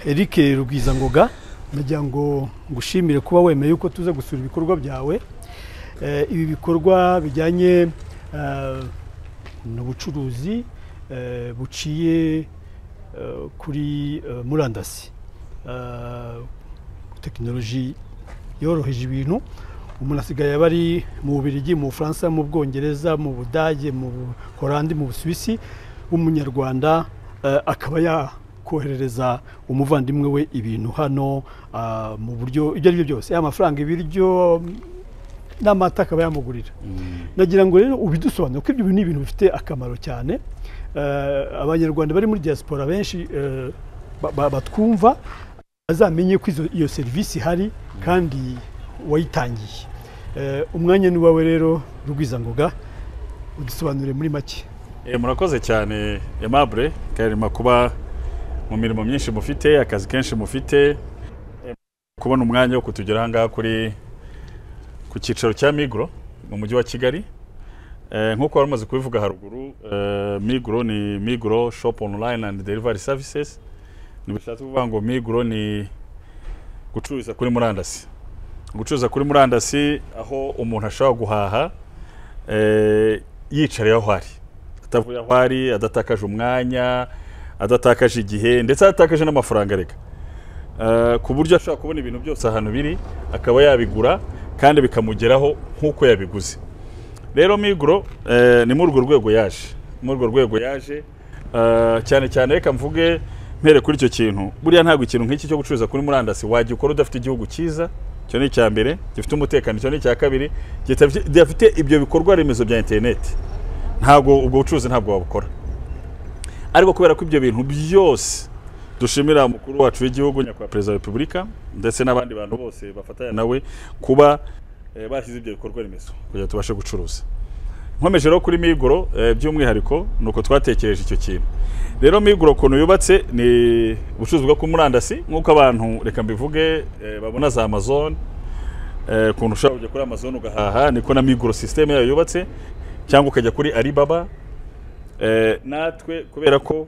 eric rubwizangoga ndagira ngo ngushimire kuba wemeye yuko tuze gusura ibikorwa byawe Eh, ibi bikorwa bijyanye eh, n'ubucuruzi eh, buciye eh, kuri eh, murandasi Eh, tekinoloji yoroheje ibintu umuntu asigaye aba ari mu Bubiligi mu Bufaransa mu Bwongereza mu Budage mu Buholandi mu Busuwisi w'umunyarwanda eh, akaba yakoherereza umuvandimwe we ibintu hano ah, mu buryo ibyo ari byo byose yaba amafaranga ibiryo n'amata akaba yamugurira nagira ngo rero ubidusobanure kuko ibyo bintu ni ibintu bifite akamaro cyane Eh, abanyarwanda bari muri diaspora benshi eh, ba- ba- batwumva bazamenye ko izo- iyo serivisi ihari kandi wayitangiye Eh, umwanya ni uwawe rero rugwizangoga udusobanurire muri make Eh, murakoze cyane Aimable karema kuba mu mirimo myinshi mufite akazi kenshi mufite Eh, kubona umwanya wo kutugera ahangaha kuri ku cyicaro cya Migro mu mujyi wa Kigali Eh, nk'uko wari umaze kubivuga haruguru eh, Migro ni Migro shop online and delivery services ntibishatse kuvuga ngo Migro ni gucuruza kuri murandasi gucuruza kuri murandasi aho umuntu ashobora guhaha eh, yicariye aho ari atavuye aho ari adatakaje umwanya adatakaje igihe ndetse adatakaje n'amafaranga reka Eh, ku buryo ashobora kubona ibintu byose ahantu biri akaba yabigura kandi bikamugeraho nk'uko yabiguze rero miguro eh, ni muri urwo rwego yaje muri urwo rwego yaje eh, cyane cyane reka mvuge mpere kuri icyo kintu buriya ntabwo ikintu nk'iki cyo gucuruza kuri murandasi wagikora udafite igihugu cyiza icyo ni icya mbere gifite umutekano icyo ni icya kabiri gitafite- gidafite ibyo bikorwa remezo bya interineti ntabwo ubwo bucuruzi ntabwo wabukora ariko kubera ko ibyo bintu byose dushimira umukuru wacu w'igihugu nyakubahwa perezida wa repubulika ndetse n'abandi bantu bose bafatanya nawe kuba eh, bashyize ibyo bikorwa remezo kugira ngo tubashe gucuruza nkomeje rero kuri miguro eh, by'umwihariko ni uko twatekereje icyo kintu rero miguro ukuntu yubatse ni ubucuruzi bwo kuri murandasi nk'uko abantu reka mbivuge eh, babona za amazon eh, ukuntu ushobora kujya kuri amazon ugahaha niko na miguro sisiteme yayo yubatse cyangwa ukajya kuri alibaba Eh, natwe kubera ko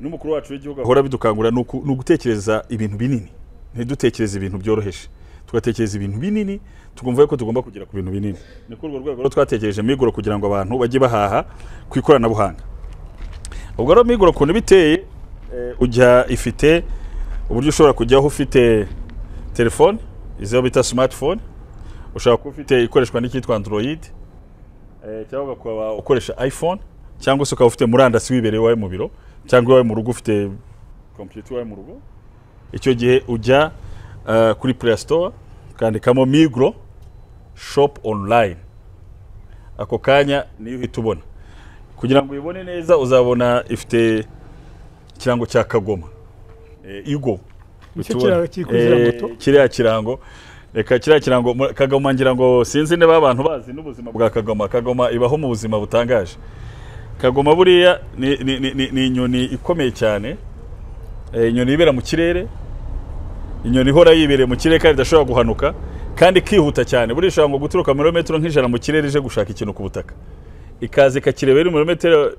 n'umukuru wacu w'igihugu ahora bidukangura ni uku- ni ugutekereza ibintu binini ntidutekereze ibintu byoroheje tugatekereza ibintu binini tukumva yuko tugomba kugera ku bintu binini ni kuri urwo rwego rero twatekereje miguro kugira ngo abantu bajye bahaha ku ikoranabuhanga ubwo rero miguro ukuntu iba iteye eh, ujya ifite uburyo ushobora kujyaho ufite telefone izo bita smartphone ushobora kuba ufite ikoreshwa n'icyitwa android Eh, cyangwa ukaba ukoresha iphone cyangwa se ukaba ufite murandasi wibereye iwawe mu biro cyangwa iwawe mu rugo ufite kompiyuta iwawe mu rugo icyo gihe ujya eh, kuri play store ukandikamo migro shop online ako kanya niyo uhita ubona kugira ngo uyibone neza uzabona ifite ikirango cya kagoma Eh, igo Nicyo Utubona. kirango kiri kuri ziriya Eh, moto. kiriya kirango reka kiriya kirango mu- kagoma ngira ngo sinzi niba abantu bazi n'ubuzima bwa kagoma kagoma ibaho mu buzima butangaje kagoma buriya ni, ni, ni, ni, ni inyoni ikomeye cyane Eh, inyoni yibera mu kirere inyoni ihora yibereye mu kirere kandi idashobora guhanuka kandi ikihuta cyane buriya ishobora ngo guturuka mirometero nk'ijana mu kirere ije gushaka ikintu ku butaka ikaza ikakireba iri mirometero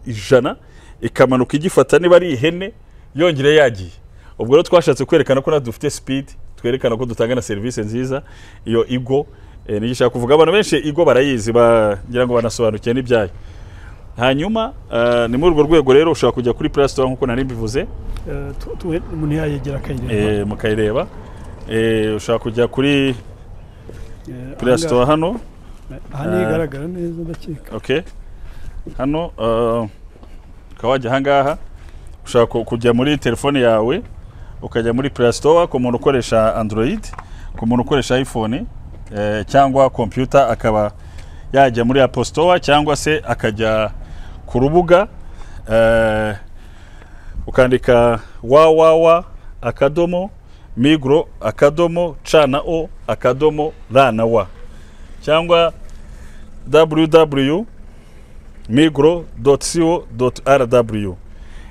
ijana ikamanuka igifata niba ari ihene yongere yagiye ubwo rero twashatse kwerekana ko natwe dufite speed twerekana ko dutanga na serivisi nziza iyo igo eh, niyo ishaka kuvuga abantu benshi igo barayizi bagira ngo banasobanukiwe n'ibyayo hanyuma eh, ni muri urwo rwego rero ushobora kujya kuri play store nk'uko nari mbivuze Eh, tu- tu- umuntu yayegera akayireba eh, mukayireba Eh, ushobora kujya kuri Eh, play ahangaha- store hano aha niho Eh. igaragara neza ndakeka okay hano uh, ukaba wajya ahangaha ushaka ku- kujya muri telefone yawe ukajya muri play store ku muntu ukoresha android ku muntu ukoresha iphone eh, cyangwa computer akaba yajya muri apple store cyangwa se akajya ku rubuga eh, ukandika www akadomo migro akadomo ca na o akadomo ra na wa cyangwa www.migro.co.rw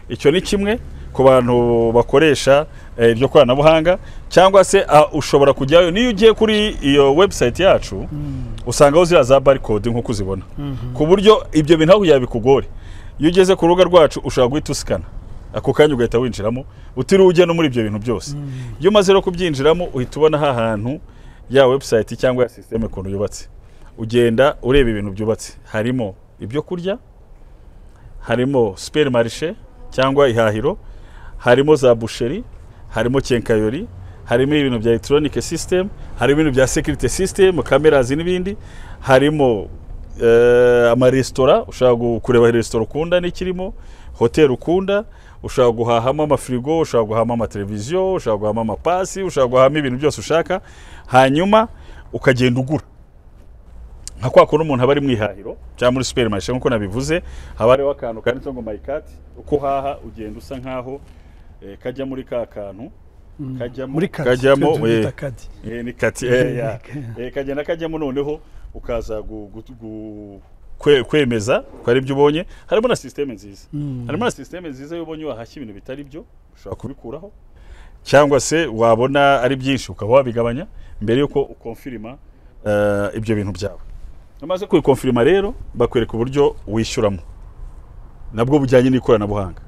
icyo ni kimwe ku bantu bakoresha eh, iryo koranabuhanga cyangwa se ah, ushobora kujyayo niyo ugiye kuri iyo website yacu usangaho ziriya za barcode nk'uko uzibona ku buryo ibyo bintu aho yabikugore iyo ugeze ku rubuga rwacu ushobora guhita usikana ako kanya ugahita winjiramo utiriwe ujya no muri ibyo bintu byose iyo umaze no kubyinjiramo uhita ubona ha hantu ya webusayiti cyangwa ya sisiteme ukuntu yubatse ugenda ureba ibintu byubatse harimo ibyo kurya harimo superi marishe cyangwa ihahiro harimo za busheri harimo kenkayori harimo ibintu bya elegitoronike sisiteme harimo ibintu bya sekirite sisiteme kamerazi n'ibindi harimo eh, amaresitora ushobora gu- kureba resitora ukunda n'ikirimo hoteli ukunda ushobora guhahamo amafirigo ushobora guhahamo amateleviziyo ushobora guhahamo amapasi ushobora guhahamo ibintu byose ushaka hanyuma ukagenda ugura nka kwa kuntu umuntu aba ari mu ihahiro cyangwa muri superi marishe nk'uko nabivuze haba hariho akantu kanditseho ngo mayikati uko uhaha ugenda usa nk'aho eh, kajya muri ka kantu kajyamo muri kadi kajyamo twe duhita eh, kadi Eh, ni kati eh, ya. Eh, kagenda kajyamo noneho ukaza gu- gu- gu- kwe- kwemeza ko ari ibyo ubonye harimo na sisiteme nziza Mm. harimo na sisiteme nziza iyo ubonye wahashya ibintu bitari byo ushobora kubikuraho cyangwa se wabona ari byinshi ukaba wabigabanya mbere y'uko ukonfirima eh, ibyo bintu byawe umaze kubikonfirima rero bakwereka uburyo wishyuramo nabwo bujyanye n'ikoranabuhanga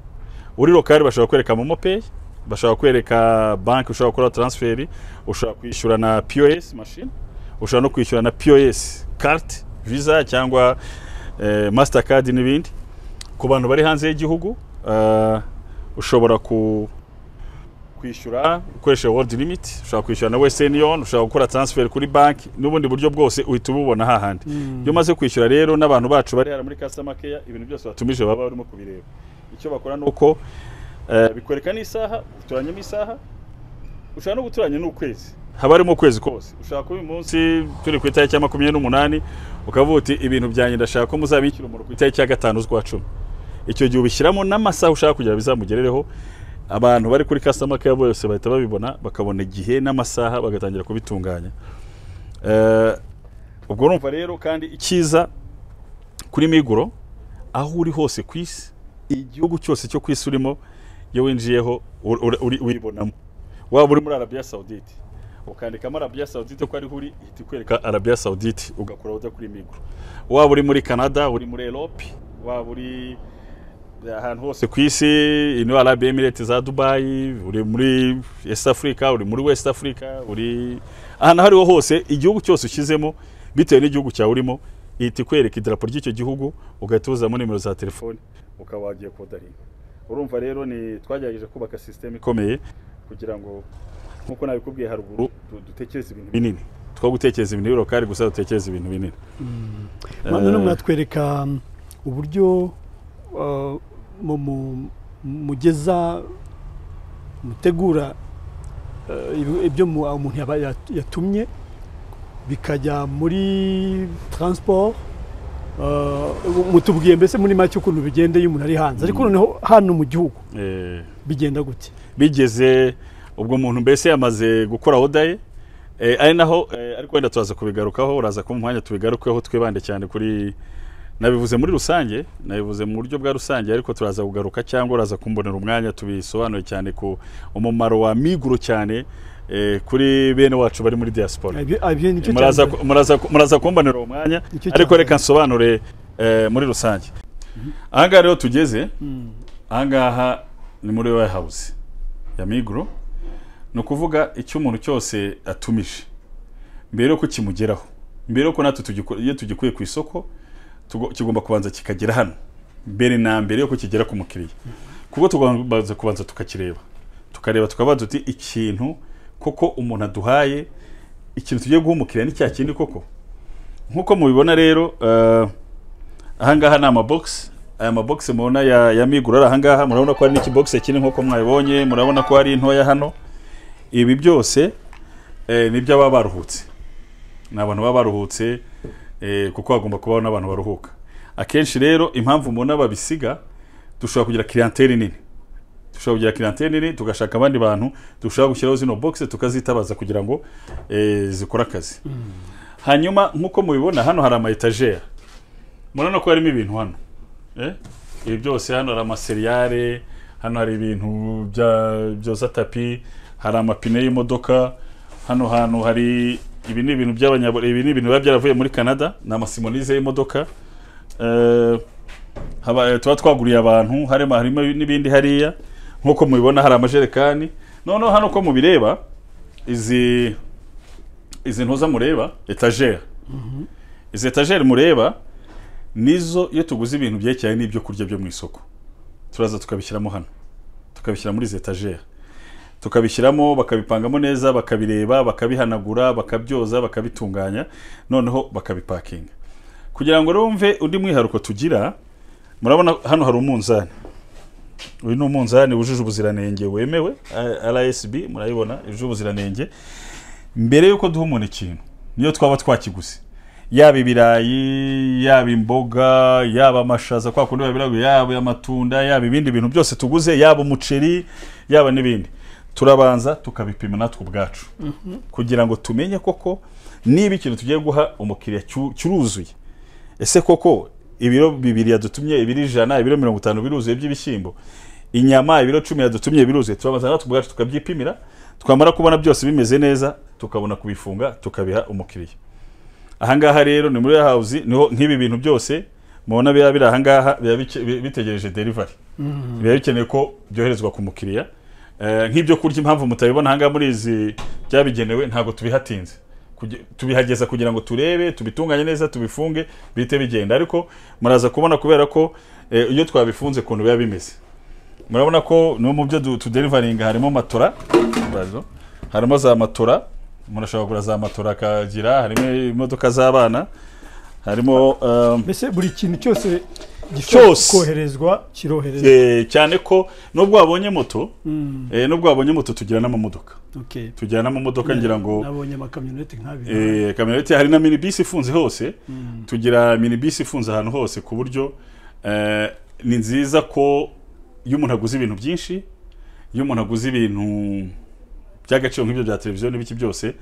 uri rokari bashobora kwereka momo peyi bashobora kwereka banki ushobora gukora taransiferi ushobora kwishyura na pos mashini ushobora no kwishyura na pos karite visa cyangwa eh, masitakadi n'ibindi ku bantu bari hanze y'igihugu eh, ushobora ku kwishyura ukoresheje world limit ushobora kwishyura na western union ushobora gukora transfer kuri banki n'ubundi buryo bwose uhita ububona hahandi iyo umaze kwishyura rero n'abantu bacu bari hano muri customer care ibintu byose watumije baba barimo kubireba icyo bakora ni uko eh, bikwereka n'isaha uturanyemo isaha ushobora no guturanya n'ukwezi haba harimo ukwezi kose ushaka kuba uyu munsi turi ku itariki ya makumyabiri n'umunani ukavuga uti ibintu byanjye ndashaka ko muzabishyira umuro ku itariki ya gatanu z'ukwa cumi icyo gihe ubishyiramo n'amasaha ushaka kugira ngo bizamugerereho abantu bari kuri customer care bose bahita babibona bakabona igihe n'amasaha bagatangira kubitunganya Eh, ubwo urumva rero kandi icyiza kuri miguro aho uri hose ku isi igihugu cyose cyo ku isi urimo iyo winjiyeho ur- ur- uri- uyibonamo waba uri muri arabiya sawudite ukandikamo arabiya sawudite ko ariho uri ihita ikwereka arabiya sawudite ugakora ujya kuri miguro waba uri muri canada uri muri erope waba uri ahantu hose ku isi ino arabiya emirete za dubayi uri muri east africa uri muri west africa uri ahantu aho ariho hose igihugu cyose ushyizemo bitewe n'igihugu cyawe urimo ihita ikwereka idarapo ry'icyo gihugu ugahita uzamo nimero za telefone ukaba wagiye kodaringa urumva rero ni twagerageje kubaka sisiteme ikomeye kugira ngo nk'uko nabikubwiye haruguru du- dutekereze ibintu binini two gutekereza ibintu birokari gusa dutekereza ibintu binini none Eh. mwatwereka mm, uburyo uh, mu- mu- mugeza mutegura uh, ibi- ibyo mu- umuntu yaba- yat- yatumye bikajya muri transport uh, mutubwiye mbese muri make ukuntu bigenda iyo umuntu ari hanze ariko noneho hano mu gihugu Eh, bigenda gute bigeze ubwo umuntu mbese yamaze gukora oda ye eh, ari naho eh, ariko wenda turaza kubigarukaho uraza kuba umwanya tubigarukeho twibande cyane kuri nabivuze muri rusange nabivuze mu buryo bwa rusange ariko turaza kugaruka cyangwa uraza kumbonera umwanya tubisobanure cyane ku umumaro wa miguro cyane eh, kuri bene wacu bari muri diaspora Ibyo- ibyo nicyo cya muraza mbere. ku- muraza ku- muraza kumbanira uwo mwanya Nicyo ariko cyambere. reka nsobanure eh, muri rusange ahangaha rero tugeze ahangaha ni muri wayi hawuzi ya miguro ni ukuvuga icyo umuntu cyose atumije mbere yuko kimugeraho mbere yuko natwe tugiko- iyo tugikuye ku isoko tugo- kigomba kubanza kikagera hano mbere na mbere yuko kigera ku mukiriya kuko tugomba kubanza tukakireba tukareba tukabaza tuti ikintu koko umuntu aduhaye ikintu tugiye guha umukiriya ni cya kindi koko nk'uko mubibona rero eh, ahangaha ni amabogisi aya mabogisi mubona ya, ya migura ari ahangaha murabona ko hari n'ikibogisi kinini nk'uko mwabibonye murabona ko hari intoya hano ibi byose eh, ni iby'ababa baruhutse ni abantu baba baruhutse eh, kuko hagomba kubaho n'abantu baruhuka akenshi rero impamvu mubona babisiga dushobora kugira clientele nini dushobora kugira clientele nini tugashaka abandi bantu dushobora gushyiraho zino box tukazitabaza kugira ngo eh, zikore akazi hanyuma nk'uko mubibona hano hari ama etagere murabona ko harimo ibintu hano eh? ibi byose hano hari amaseriyare hano hari ibintu bya- byoza tapi hari amapine y'imodoka hano hantu hari ibi ni ibintu by'abanyaburayi ibi ni ibintu biba byaravuye muri canada ni amasimonize y'imodoka eh, haba- eh, tuba twaguriye abantu harimo harimo n'ibindi hariya nk'uko mubibona hari amajerekani noneho hano uko mubireba izi izi ntuza mureba etajeri izi etajeri mureba nizo iyo tuguze ibintu byerekeranye n'ibyo kurya byo mu isoko turaza tukabishyiramo hano tukabishyira muri izi etajeri tukabishyiramo bakabipangamo neza bakabireba bakabihanagura bakabyoza bakabitunganya noneho bakabipakinga kugira ngo rumve undi mwiharuko tugira murabona hano hari umunzani uyu ni umunzani wujuje ubuziranenge wemewe A- RSB murayibona yujuje ubuziranenge mbere y'uko duha umuntu ikintu niyo twaba twakiguze yaba ibirayi yaba imboga yaba amashaza kwa kundi babiraguye yaba amatunda yaba ibindi bintu byose tuguze yaba umuceri yaba n'ibindi turabanza tukabipima natwe ubwacu kugira ngo tumenye koko niba ikintu tugiye guha umukiriya cyu- cyuruzuye ese koko ibiro bibiri yadutumye ibiro ijana ibiro mirongo itanu biruzuye by'ibishyimbo inyama ibiro cumi yadutumye biruzuye turabanza natwe ubwacu tukabyipimira twamara kubona byose bimeze neza tukabona kubifunga tukabiha umukiriya ahangaha rero ni muri ya hawuzi niho nk'ibi bintu byose mubona biba biri ahangaha biba bice- bi- bitegereje derivari biba bikenewe ko byoherezwa ku mukiriya Eh, nk'ibyo kurya impamvu mutabibona ahangaha muri izi byabigenewe ntabwo tubihatinze Kugi- tubihageza kugira ngo turebe tubitunganye neza tubifunge bihite bigenda ariko muraza kubona kubera ko eh, iyo twabifunze ukuntu biba bimeze murabona ko no mu byo du- tuderivaringa harimo matora bazo. harimo za matora murashobora kugura za matora akagira harimo imodoka z'abana harimo um, mbese buri kintu cyose gishobora Cyose. koherezwa kiroherezwa eh, cyane ko nubwo wabonye moto Mm, eh, nubwo wabonye moto tugira n'amamodoka okay. tugira n'amamodoka ngira ngo nabonye amakamyoneti nk'abiri Eh, kamyoneti hari na minibisi ifunze hose tugira minibisi ifunze ahantu hose ku buryo eh, ni nziza ko iyo umuntu aguze ibintu byinshi iyo umuntu aguze ibintu by'agaciro nk'ibyo bya televiziyo n'ibiki byose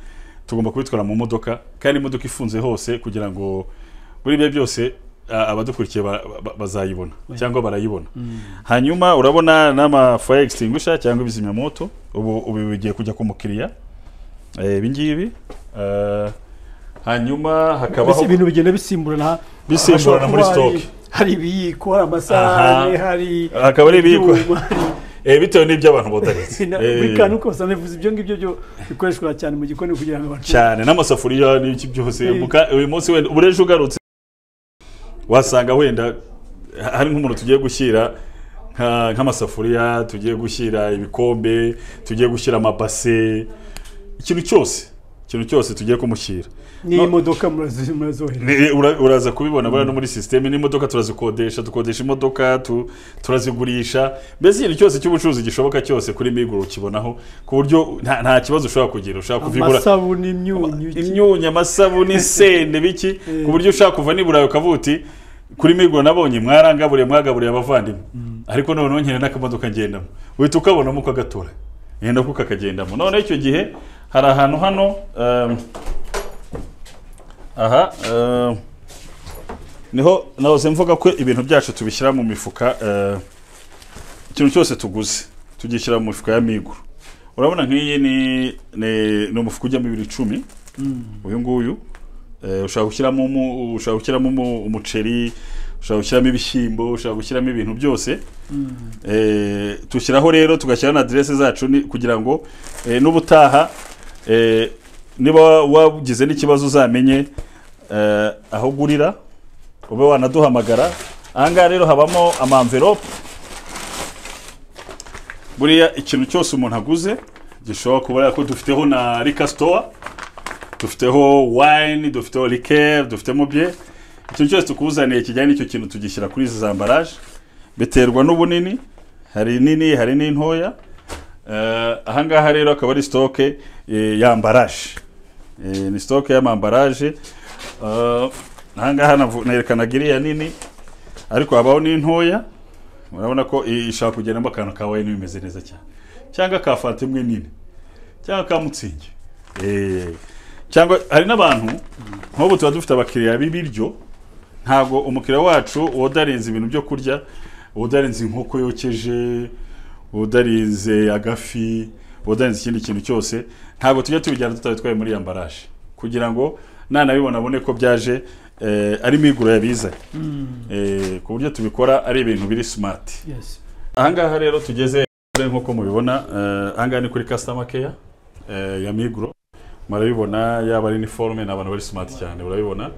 tugomba kubitwara mu modoka kandi imodoka ifunze hose kugira ngo muri ibyo byose a- abadukurikiye ba- ba- bazayibona cyangwa barayibona hanyuma urabona n'amafaya extinguisher cyangwa ibizimyamoto ubu ubu bigiye kujya ku mukiriya Eh, ibi ngibi Eh, hanyuma mbese hakabaho ibintu bigenda bisimburana Bisimburana hashobora muri kuba hari- stock. hari ibiyiko hari amasahani Aha. hari Hakaba hari ibiyiko. ibyuma, hari- eh, bitewe n'ibyo abantu bodaretse Na- buri kantu kose anavuze ibyo ngibyo byo bikoreshwa cyane mu gikoni kugira ngo abantu cyane n'amasafuriya n'ibiki byose Eh. muka- uyu munsi wenda ubure ejo ugarutse wasanga wenda hari nk'umuntu tugiye gushyira nka- nk'amasafuriya tugiye gushyira ibikombe tugiye gushyira amabase ikintu cyose ikintu cyose tugiye kumushyira n'iyi modoka murazi- murazohereza Ni- ura- uraza kubibona buriya no muri sisiteme n'imodoka turazikodesha dukodesha imodoka tu- turazigurisha mbese ikintu cyose cy'ubucuruzi gishoboka cyose kuri miguru ukibonaho ku buryo nta nta kibazo ushobora kugira ushobora kuvigura amasabune imyunyu iki- imyunyu amasabune isende biki ku buryo ushaka kuva nibura ukavuti kuri miguru nabonye mwarangaburiye mwagaburiye abavandimwe ariko noneho nkera n'akamodoka ngendamo uhita ukabonamo ukagatora ngenda kuko kakagendamo noneho icyo gihe hari ahantu hano um, aha um, niho nahoze mvuga ko ibintu byacu tubishyira mu mifuka eh, ikintu cyose tuguze tugishyira mu mifuka ya miguru urabona nk'iyi ni ni- ni umufuka ujyamo ibiro icumi uyu nguyu eh, ushobora gushyiramo umu- ushobora gushyiramo umu- umuceri ushobora gushyiramo ibishyimbo ushobora gushyiramo ibintu byose Eh, tushyiraho rero tugashyiraho na aderese zacu ni- kugira ngo eh, n'ubutaha eh, niba wagize n'ikibazo uzamenye eh, aho ugurira ube wanaduhamagara ahangaha rero habamo amamverope buriya ikintu cyose umuntu aguze gishobora kuba ko dufiteho na rika sitowa dufiteho wine dufiteho rikeri dufitemo bye ikintu cyose tukuzaniye kijyanye n'icyo kintu tugishyira kuri izi zambaraje biterwa n'ubunini hari nini hari n'intoya Eh, ahangaha rero akaba ari sitoke eh, y'ambaraje Eh, ni sitoke y'amambaraje Eh, ahangaha navu- nerekanaga iriya nini ariko habaho n'intoya urabona ko i- ishaka kugendamo akantu ka wayini bimeze neza cyane cyangwa ka fanta imwe nini cyangwa ka mutsingi Eh, cyangwa hari n'abantu nk'ubu tuba dufite abakiriya b'ibiryo ntabwo umukiriya wacu wodarinze ibintu byo kurya wodarinze inkoko yokeje wodarinze agafi wodarinze ikindi kintu cyose ntabwo tujya tubijyana tutabitwaye muri iyo ambaraje kugira ngo nanabibona abone ko byaje eh, ari miguro yabizanye eh, ku buryo tubikora ari ibintu biri smart Yes. ahangaha rero tugeze nk'uko mubibona eh, ahangaha ni kuri customer care eh, ya migro murabibona yaba ari iniforume ni abantu bari smart cyane urabibona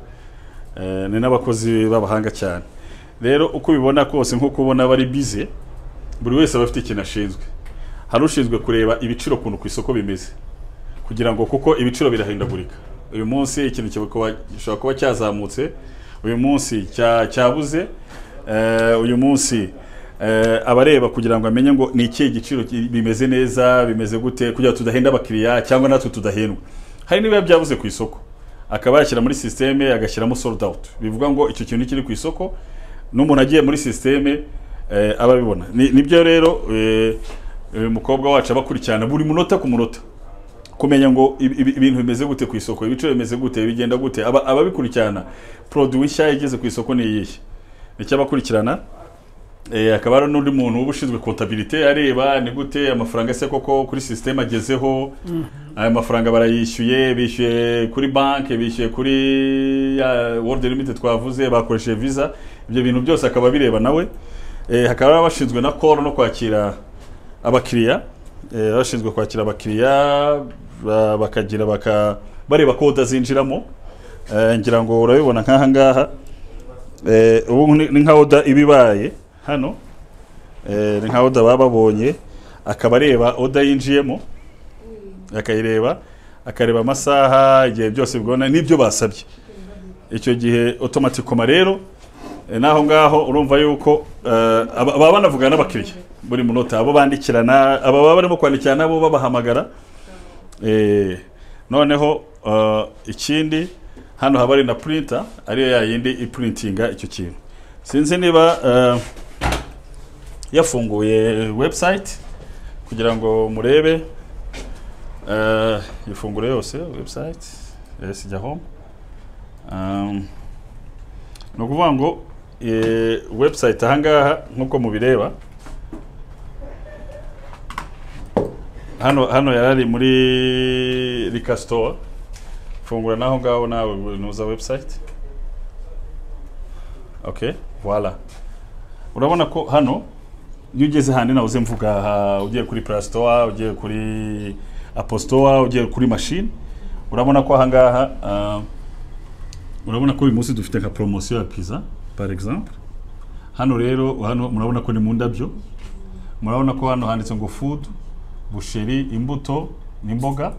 Eh, ni n'abakozi b'abahanga cyane rero uko ubibona kose nk'uko ubona bari bize buri wese aba afite ikintu ashinzwe hari ushinzwe kureba ibiciro ukuntu ku isoko bimeze kugira ngo kuko ibiciro birahindagurika uyu munsi ikintu kikaba- gishobora kuba cyazamutse uyu munsi cya- cyabuze Eh, uyu munsi eh, abareba kugira ngo amenye ngo ni ikihe giciro ki- bimeze neza bimeze gute kugira ngo tudahenda abakiriya cyangwa natwe tudahendwa hari n'ibiba byabuze ku isoko akaba yashyira muri sisiteme agashyiramo sold out bivuga ngo icyo kintu kiri ku isoko n'umuntu agiye muri sisiteme eh, aba abibona Ni- nibyo rero eh, uyu mukobwa wacu aba akurikirana buri munota ku munota kumenya ngo ibi- ibi- ibintu bimeze gute ku isoko ibiciro bimeze gute bigenda gute aba ababikurikirana produit nshya igeze ku isoko ni iyihe nicyo abakurikirana Eh, hakaba hari n'undi muntu uba ushinzwe kontabilite areba ni gute amafaranga se koko kuri sisiteme agezeho aya mafaranga barayishyuye bishyuye kuri banki bishyuye kuri ya world limit twavuze bakoresheje visa ibyo bintu byose akaba abireba nawe Eh, hakaba hari abashinzwe na koro no kwakira abakiriya eh, bashinzwe kwakira abakiriya ba- bakagira baka bareba koda zinjiramo Eh, ngira ngo urabibona nk'aha ngaha Eh, ubu ni ni nka oda iba ibaye hano Eh, ni nka oda baba babonye akaba areba oda yinjiyemo akayireba akareba amasaha igihe byose bigona n'ibyo basabye icyo gihe otomatikoma rero eh, n'aho ngaho urumva yuko eh, aba- baba banavugana n'abakiriya buri munota abo bandikirana aba baba barimo kwandikira nabo babahamagara Eh, noneho eh, ikindi hano haba hari na printer ariyo ya yindi ipurintinga icyo kintu sinzi niba eh, yafunguye website kugira ngo murebe eh, ifungure yose website yes jya home um, ni ukuvuga ngo eh, website ahangaha nk'uko mubireba hano hano yarari muri Rika store fungura naho ngaho nawe nuza website okay voila urabona ko hano iyo ugeze handi nawe uze mvuga aha, ugiye kuri play store ugiye kuri apple store ugiye kuri machine urabona ko ahangaha ah, urabona ko uyu munsi dufite nka promosiyo ya pizza par exemple hano rero hano murabona ko ni mu ndabyo murabona ko hano handitse ngo food busheri imbuto n'imboga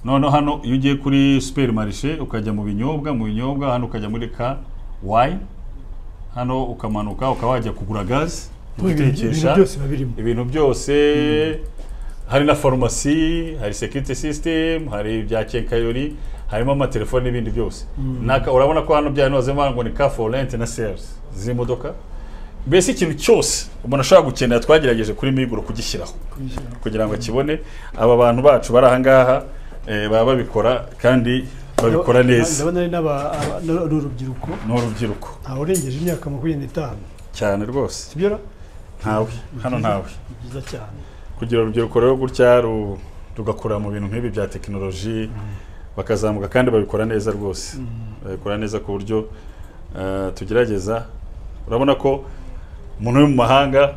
noneho hano iyo ugiye kuri superimarishe ukajya mu binyobwa mu binyobwa hano ukajya muri ka wine hano ukamanuka ukaba wajya kugura gaze ibintu byose biba birimo ibintu byose hari na farumasi hari security system hari ibya kenkayori harimo amatelefoni n'ibindi byose Naka- urabona ko hano bya noze ngo ni car for rent na sales z'imodoka mbese ikintu cyose umuntu ashobora gukenera twagerageje kuri miguro kugishyiraho kugira ngo akibone aba bantu bacu bari ahangaha eh, baba babikora kandi babikora neza ndabona ari n'aba- aba- n'urubyiruko ni urubyiruko ntawe urengeje imyaka makumyabiri n'itanu cyane rwose sibyo ra? ntawe hano ntawe ni byiza cyane kugira urubyiruko rero gutya ru- rugakura mu bintu nk'ibi bya tekinoloji bakazamuka kandi babikora neza rwose babikora neza ku buryo eh, tugerageza urabona ko umuntu uri mu mahanga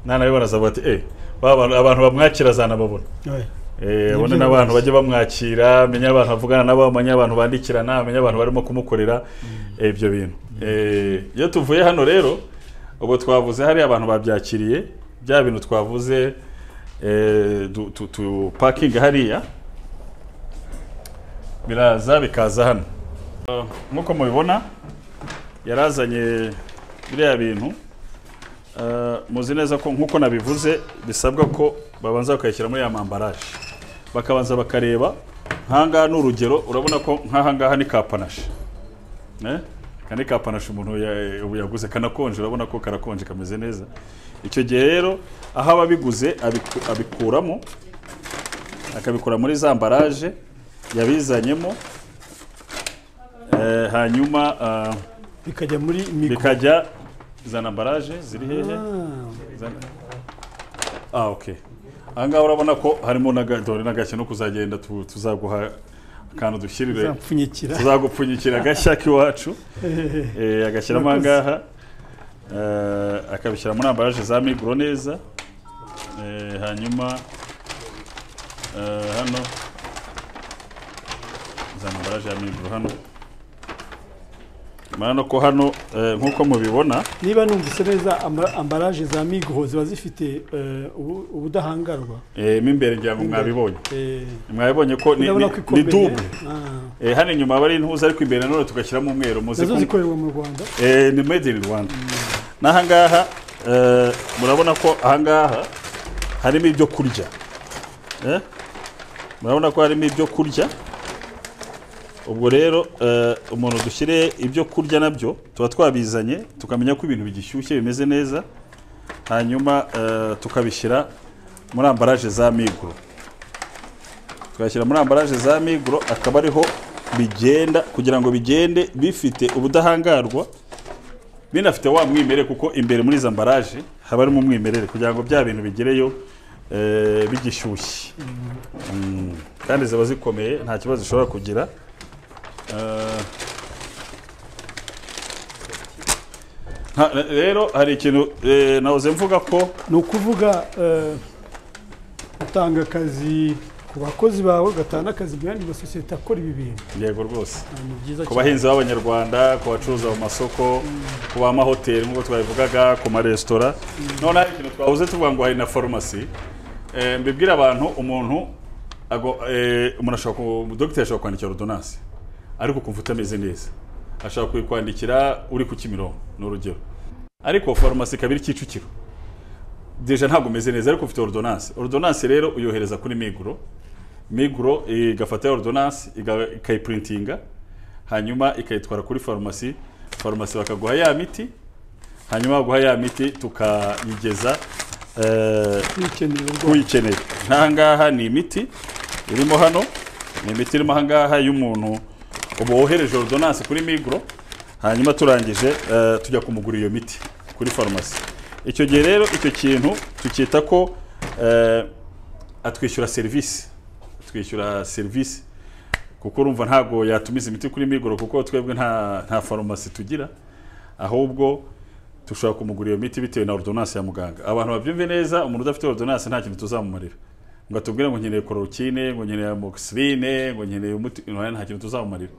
nanabibona azavuga ati eh ba bantu- abantu bamwakira azanababona Ouais. Eh, Ni abone byo n'abantu rwose. bajya bamwakira amenye abantu avugana nabo amenye abantu bandikirana amenye abantu barimo kumukorera eh, ibyo bintu Eh, iyo tuvuye hano rero ubwo twavuze hari abantu babyakiriye bya bintu twavuze eh, du- tu- tu pakinga hariya biraza bikaza hano Eh, nk'uko mubibona yarazanye biriya bintu Eh, muzi neza ko nk'uko nabivuze bisabwa ko babanza bakayishyira muri ya mambaraje bakabanza bakareba nkahangaha ni urugero urabona ko nkahangaha ni ka panashi Eh? aka ni ka panashi umuntu ya- ubu yaguze kanakonje urabona ko karakonje kameze neza icyo gihe rero aho aba abiguze abiku- abikuramo akabikura muri za mbaraje yabizanyemo Eh, hanyuma ah, bikajya muri mikoro bikajya zana ambaraje ziri hehe Zana- Ah, okay. Aha ngaha urabona ko harimo n'agadore n'agashya no kuzagenda tu- tuzaguha akantu dushyirire zapfunyikira tuzagupfunyikira agashya k'iwacu Eh, agashyiramo aha Murakoze. ngaha Eh, akabishyira muri ambaraje za migro neza Eh, hanyuma eh, hano za ambaraje ya miguru hano murabona ko hano eh, nk'uko mubibona niba numvise neza amba- ambaraje za migro ziba zifite eh, ubu- ubudahangarwa eh, mo imbere ngira ngo mwabibonye Eh, mwabonye ko ni, urabona ni, ko ni ikomeye double Ah. eh, hano inyuma aba ari intuza ariko imbere nanone tugashyiramo umweru muzi nazo ko- zikorerwa mu rwanda eh, ni made in Rwanda n'ahangaha eh, murabona ko ahangaha harimo ibyo kurya eh? murabona ko harimo ibyo kurya ubwo rero eh, umuntu dushyire ibyo kurya nabyo tuba twabizanye tukamenya ko ibintu bigishyushye bimeze neza hanyuma eh, tukabishyira muri ambaraje za miguro tugashyira muri ambaraje za miguro akaba ariho bigenda kugira ngo bigende bifite ubudahangarwa binafite wa mwimerere kuko imbere muri izo ambaraje haba harimo umwimerere kugira ngo bya bintu bigereyo eh, bigishyushye Mm. kandi ziba zikomeye nta kibazo zishobora kugira Eh, nta- rero hari ikintu eh, nahoze mvuga ko ni ukuvuga eh, utanga akazi ku bakozi bawe ugatanga akazi mu yandi masosiyete akora ibi bintu yego rwose Ah, ni byiza ku cyane bahinzi b'abanyarwanda ku bacuruza mu masoko ku b'amahoteli nk'uko twabivugaga ku maresitora noneho hari ikintu twabuze tuvuga ngo hari na farumasi Eh, mbibwira abantu umuntu ago- eh, umuntu ashobora ku- dogiteri ashobora kwandikira ordonance ariko ukumva utameze neza ashobora kuyikwandikira uri ku kimironko ni urugero ariko farumasi ikaba iri kicukiro deja ntabwo umeze neza ariko ufite ordonance ordonance rero uyohereza kuri miguro miguro igafata ya ordonance iga- ikayiprintinga hanyuma ikayitwara kuri farumasi farumasi bakaguha ya miti hanyuma baguha ya miti tukayigeza eh, bikenewe rwose uyikeneye nkahangaha ni imiti irimo hano ni imiti irimo ahangaha y'umuntu uba wohereje ordonance kuri miguro hanyuma turangije eh, tujya kumugura iyo miti kuri farumasi icyo gihe rero icyo kintu tucyita ko eh, atwishyura serivisi atwishyura serivisi kuko urumva ntabwo yatumiza imiti kuri migoro kuko twebwe nta nta farumasi tugira ahubwo dushobora kumugura iyo miti bitewe na ordonance ya muganga abantu babyumve neza umuntu udafite ordonance nta kintu tuzamumarira ngo atubwire ngo nkeneye kororukine ngo nkeneye amoxicilline ngo nkeneye umuti oya, nta kintu tuzamumarira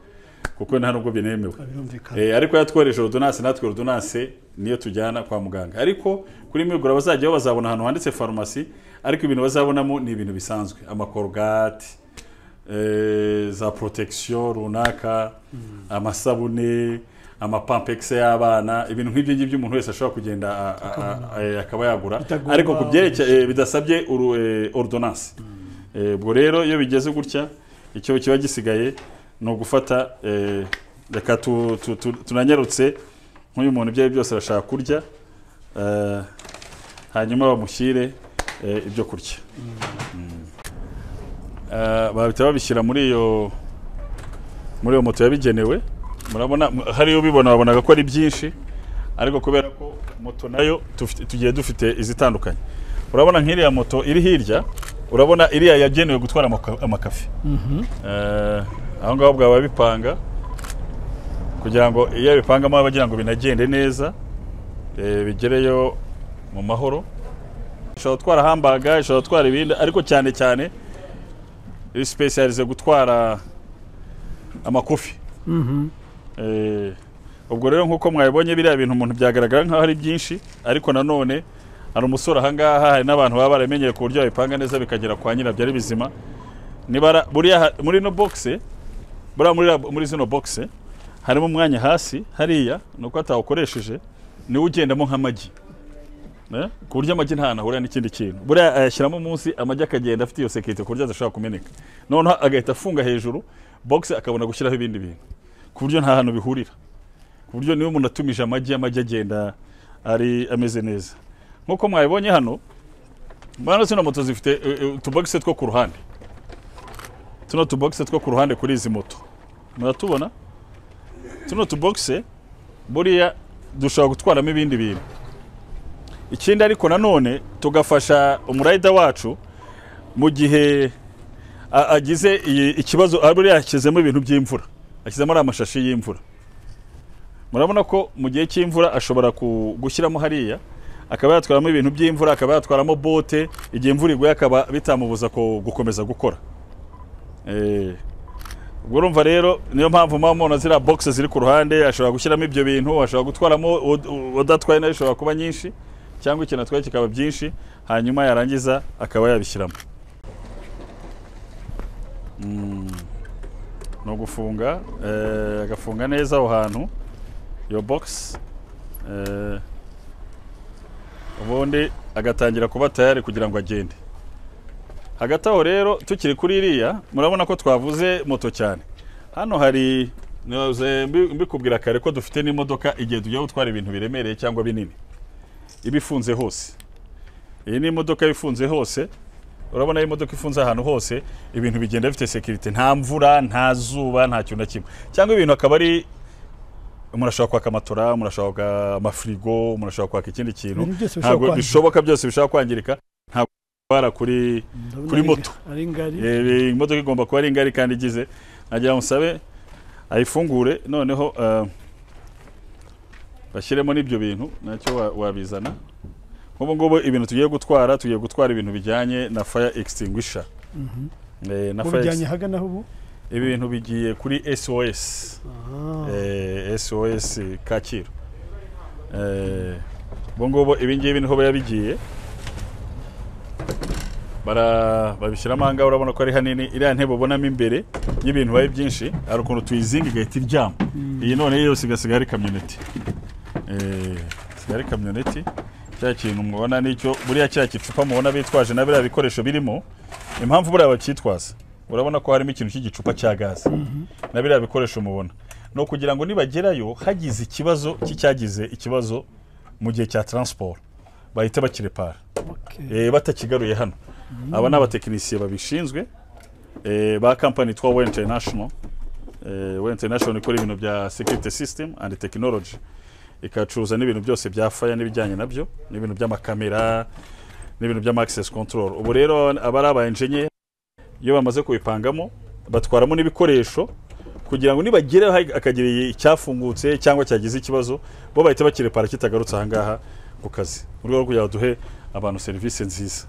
kuko nta nubwo binemewe birumvikana Eh, ariko yatwohereje ordonance natwe ordonance niyo tujyana kwa muganga ariko kuri migura bazajyaho bazabona ahantu handitse farumasi ariko ibintu bazabonamo ni ibintu bisanzwe amakorogate eh, za protection runaka amasabune amapampegisi y'abana ibintu nk'ibyo ngibyo umuntu wese ashobora kugenda a- a- a- eh, akaba yagura Bitagomba- ariko ku byerekeye eh, bidasabye uru- eh, ordonance Eh, ubwo rero iyo bigeze gutya icyo kiba gisigaye ni ugufata eh, reka tu- tu- tu- tunanyarutse nk'uyu muntu ibyo ari byo byose arashaka kurya eh, hanyuma bamushyire eh, ibyo kurya Mm. Eh, bahita babishyira muri iyo muri iyo moto yabigenewe murabona m- hariyo ubibona wabonaga ko ari byinshi ariko kubera ko moto nayo tufite- tugiye dufite izitandukanye urabona nk'iriya moto iri hirya urabona iriya yagenewe gutwara amaka- amakafe Eh, aho ngaho bwaba babipanga kugira ngo iyo abipangamo bagira ngo binagende neza eh, bigereyo mu mahoro ishobora gutwara hambaga ishobora gutwara ibindi ariko cyane cyane iri sipesiyalize gutwara amakofi Eh, ubwo rero nk'uko mwabibonye biriya bintu umuntu byagaragara nk'aho ari byinshi ariko nanone hari umusore ahangaha hari n'abantu baba baramenyeye ku buryo babipanga neza bikagera kwa nyirabyo ari bizima nibara buriya ha- muri ino boxe buriya muri, ra- muri zino boxe harimo umwanya hasi hariya ni uko atawukoresheje niwo ugendamo nk'amagi Eh, ku buryo amagi nta hantu ahurira n'ikindi kintu buriya ayashyiramo munsi amagi akagenda afite iyo sekirite ku buryo adashobora kumeneka noneho agahita afunga hejuru boxe akabona gushyiraho ibindi bintu ku buryo nta hantu bihurira ku buryo niba umuntu atumije amagi amagi agenda ari ameze neza nk'uko mwabibonye hano bano zino moto zifite eh, eh, utubogise two ku ruhande tuno tubogise two ku ruhande kuri izi moto muratubona tuno tubogise buriya dushobora gutwaramo ibindi bintu ikindi ariko nanone tugafasha umurayida wacu mu gihe a- agize iyi- ikibazo ah, buriya yashyizemo ibintu by'imvura ashyizemo ari amashashi y'imvura murabona ko mu gihe cy'imvura ashobora ku- gushyiramo hariya akaba yatwaramo ibintu by'imvura akaba yatwaramo bote igihe imvura iguye akaba bitamubuza ku- gukomeza gukora Eh, ubwo urumva rero niyo mpamvu muba mubona ziriya box ziri ku ruhande ashobora gushyiramo ibyo bintu ashobora gutwaramo ud- udatwaye nayo ishobora kuba nyinshi cyangwa ikintu atwaye kikaba byinshi hanyuma yarangiza akaba yabishyiramo Mm. ni ugufunga eh, agafunga neza aho hantu iyo box eh, ubundi agatangira kuba tayari kugira ngo agende hagati aho rero tukiri kuri iriya murabona ko twavuze moto cyane hano hari ntibaze mbi- mbikubwira kare ko dufite n'imodoka igihe tujya gutwara ibintu biremereye cyangwa binini iba ifunze hose iyi ni imodoka iba ifunze hose urabona imodoka ifunze ahantu hose ibintu bigenda bifite sekirite nta mvura nta zuba nta kintu na kimwe cyangwa ibintu akaba ari murashobora kwaka amatora murashobora kwaka amafirigo murashobora kwaka ikindi kintu Ibintu byose bishobora ntabwo kwangirika. bishoboka byose bishobora kwangirika ntabwo bitwara kuri Ndabona kuri ari- moto. ari ngari Eh, imodoka igomba kuba ari ngari kandi igize nagira ngo musabe ayifungure noneho eh, bashyiremo n'ibyo bintu nacyo wa- wabizana nk'ubu ngubu ibintu tugiye gutwara tugiye gutwara ibintu bijyanye na fire extinguisher Mhm. Eh, na Mu fire bijyanye ex- hagana aho ubu ibintu bigiye kuri SOS Ah, eh, SOS Kacyiru Eh, ubu ngubu ibingibi niho biba bigiye bara babishyiramo ahangaha urabona ko ari hanini iriya ntebe ubonamo imbere y'ibintu bibaye byinshi hari ukuntu tuyizinga igahita iryama iyi noneho yose igasiga ari kamyoneti Eh, isigaye ari kamyoneti cya kintu mubona nicyo buriya cya gicupa mubona bitwaje na biriya bikoresho birimo impamvu buriya bacyitwaza urabona ko harimo ikintu cy'igicupa cya gaze na biriya bikoresho mubona ni ukugira ngo nibagerayo hagize ikibazo cy'icyagize ikibazo mu gihe cya taransiporo bahita bakirepara okay. eh, batakigaruye hano aba ni abatekinisiye babishinzwe eh, ba kampani yitwa we international eh, we international ikora ibintu bya security system and technology ikacuruza n'ibintu byose bya fire n'ibijyanye nabyo n'ibintu by'amakamera n'ibintu by'ama access control ubu rero aba ari aba engineer iyo bamaze kubipangamo batwaramo n'ibikoresho kugira ngo nibageraho hari- hakagira icyafungutse cyangwa cyagize ikibazo bo bahita bakirepara kitagarutse ahangaha ku kazi mu rwego rwo kugira ngo duhe abantu serivisi nziza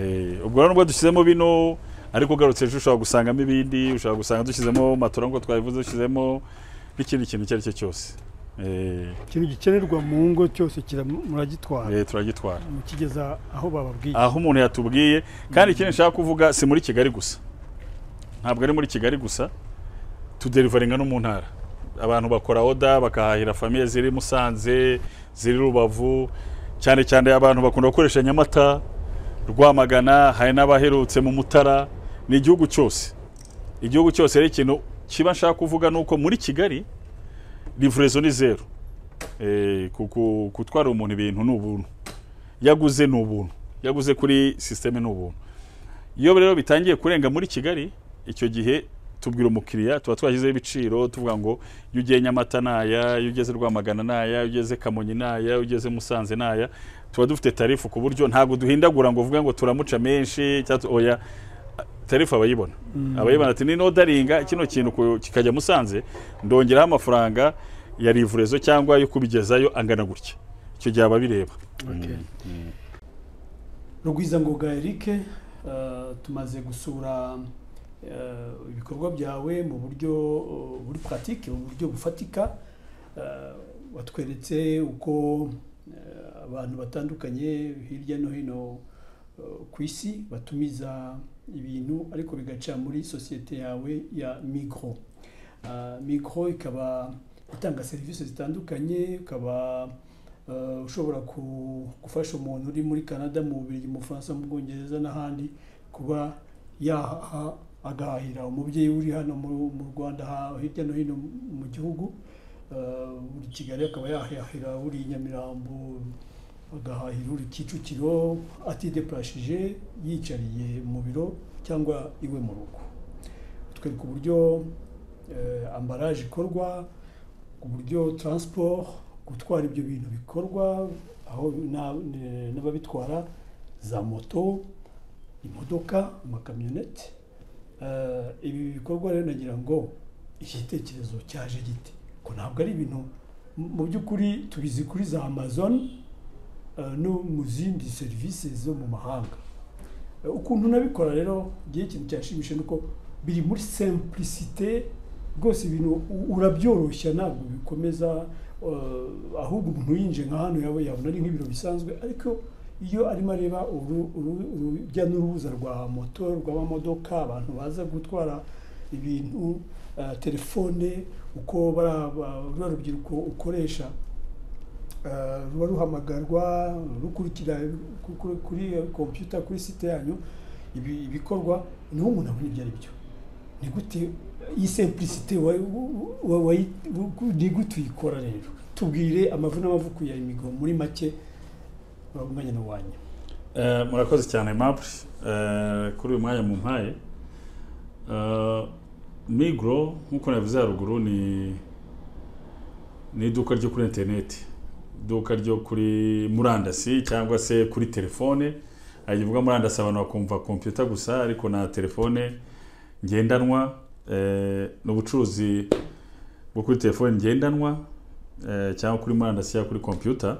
Eh, ubwo rero nubwo dushyizemo bino ariko ugarutse ejo ushobora gusangamo ibindi ushobora gusanga dushyizemo matora nk'uko twabivuze dushyizemo n'ikindi kintu icyo ari cyo cyose Eh, ikintu gikenerwa mu ngo cyose kira- muragitwara eh, turagitwara mukigeza aho bababwiye aho umuntu yatubwiye kandi ikindi nshaka kuvuga si muri kigali gusa ntabwo ari muri kigali gusa tuderivaringa no mu ntara abantu bakora oda bakahahira famiye ziri musanze ziri rubavu cyane cyane abantu bakunda gukoresha nyamata rwamagana hari n'abaherutse mu mutara ni igihugu cyose igihugu cyose rero ikintu kiba nshaka kuvuga ni uko muri kigali livrezo ni zeru Eh, ku- ku- gutwara umuntu ibintu ni ubuntu yaguze ni ubuntu yaguze kuri sisiteme ni ubuntu iyo rero bitangiye kurenga muri kigali icyo gihe tubwira umukiriya tuba twashyizeho ibiciro tuvuga ngo iyo ugiye nyamata naya iyo ugeze rwamagana naya iyo ugeze kamonyi naya iyo ugeze musanze naya tuba dufite tarifu ku buryo ntabwo duhindagura ngo uvuge ngo turamuca menshi cyangwa tu- oya tarifu abayibona abayibona ati ni nodaringa kino kintu ku- kikajya musanze ndongeraho amafaranga ya rivurezo cyangwa yo kubigezayo angana gutya icyo gihe ababireba Okay. Rugwiza Ngoga Eric eh, tumaze gusura eh, ibikorwa byawe mu buryo eh, buri pratique mu buryo bufatika Eh, watweretse uko eh, abantu batandukanye hirya no hino eh, ku isi batumiza ibintu ariko bigaca muri sosiyete yawe ya Migro Eh, Migro ikaba itanga serivisi zitandukanye ikaba eh, ushobora ku- gufasha umuntu uri muri canada mu Bubiligi mu bufaransa mu bwongereza n'ahandi kuba yaha agahahira umubyeyi uri hano mu- mu rwanda ha- hirya no hino mu gihugu eh, uri kigali akaba yahahira uri i nyamirambo agahahira uri kicukiro atidepurashije yicariye mu biro cyangwa iwe mu rugo twereka uburyo eh, ambaraje ikorwa uburyo transport gutwara ibyo bintu bikorwa aho na- ne- n'ababitwara za moto imodoka amakamyoneti Eh, ibi bikorwa rero nagira ngo igitekerezo cyaje gite ko ntabwo ari ibintu mu- mu by'ukuri tubizi kuri za amazon eh, no mu zindi serivisi zo mu mahanga Eh, ukuntu nabikora rero ngiye ikintu cyashimishije nuko biri muri simplicité rwose ibintu u- urabyoroshya ntabwo bikomeza eh, ahubwo umuntu yinjiye nka hano yaba yabona ari nk'ibiro bisanzwe ariko iyo arimo areba uru- uru- urujya n'uruza rwa moto rw'amamodoka abantu baza gutwara ibintu eh, telefone uko bara- ba- ruriya rubyiruko ukoresha eh, ruba ruhamagarwa rukurikira ku- ku- kuri kompiyuta kuri site yanyu ibi- ibikorwa niho umuntu abona ibyo ari byo ni gute iyi simplicité wa- wa- wa- wayi- ni gute uyikora rero tubwire amavuna n'amavuko ya imigo muri make uh, umwanya ni uwanyu Eh, murakoze cyane Aimable Eh, kuri uyu mwanya mumpaye Eh, migro nk'uko nabivuze haruguru ni ni iduka ryo kuri interineti iduka ryo kuri murandasi cyangwa se kuri telefone hagivuga murandasi abantu bakumva kompiyuta gusa ariko na telefone ngendanwa eh, ni ubucuruzi bwo kuri telefone ngendanwa eh, cyangwa kuri murandasi cyangwa kuri kompiyuta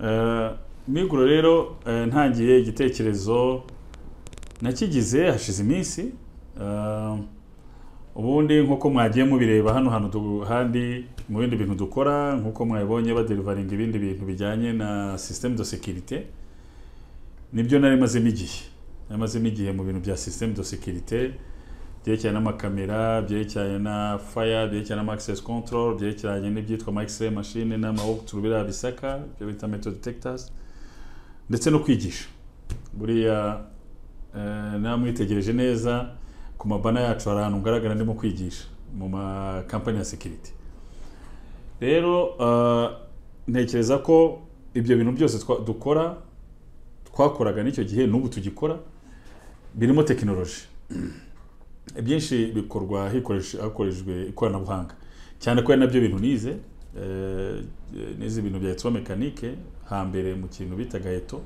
Eh, miguro rero eh, ntangiye igitekerezo nakigize hashize iminsi Eh, ubundi nk'uko mwagiye mubireba hano hantu du- handi mu bindi bintu dukora nk'uko mwabibonye baderivaringa ibindi bintu bijyanye na systeme de sécurité nibyo nari mazemo igihe nari mazemo igihe mu bintu bya systeme de sécurité byerekeranye n'amakamera byerekeranye na fire byerekeranye na access control byerekeranye n'ibyitwa ama x-ray machine n'amawokuturu biriya bisaka ibyo bita metal detectors ndetse no kwigisha buriya eh, namwitegereje neza ku mabana yacu hari ahantu ngaragara ndimo kwigisha mu makampani ya security rero eh, ntekereza ko ibyo bintu byose twa- dukora twakoraga n'icyo gihe n'ubu tugikora birimo tekinoloji byinshi bikorwa hikoreshe- hakoreshejwe ikoranabuhanga cyane ko ari nabyo bintu nize eh, nize ibintu bya electromekanike hambere mu kintu bitaga eto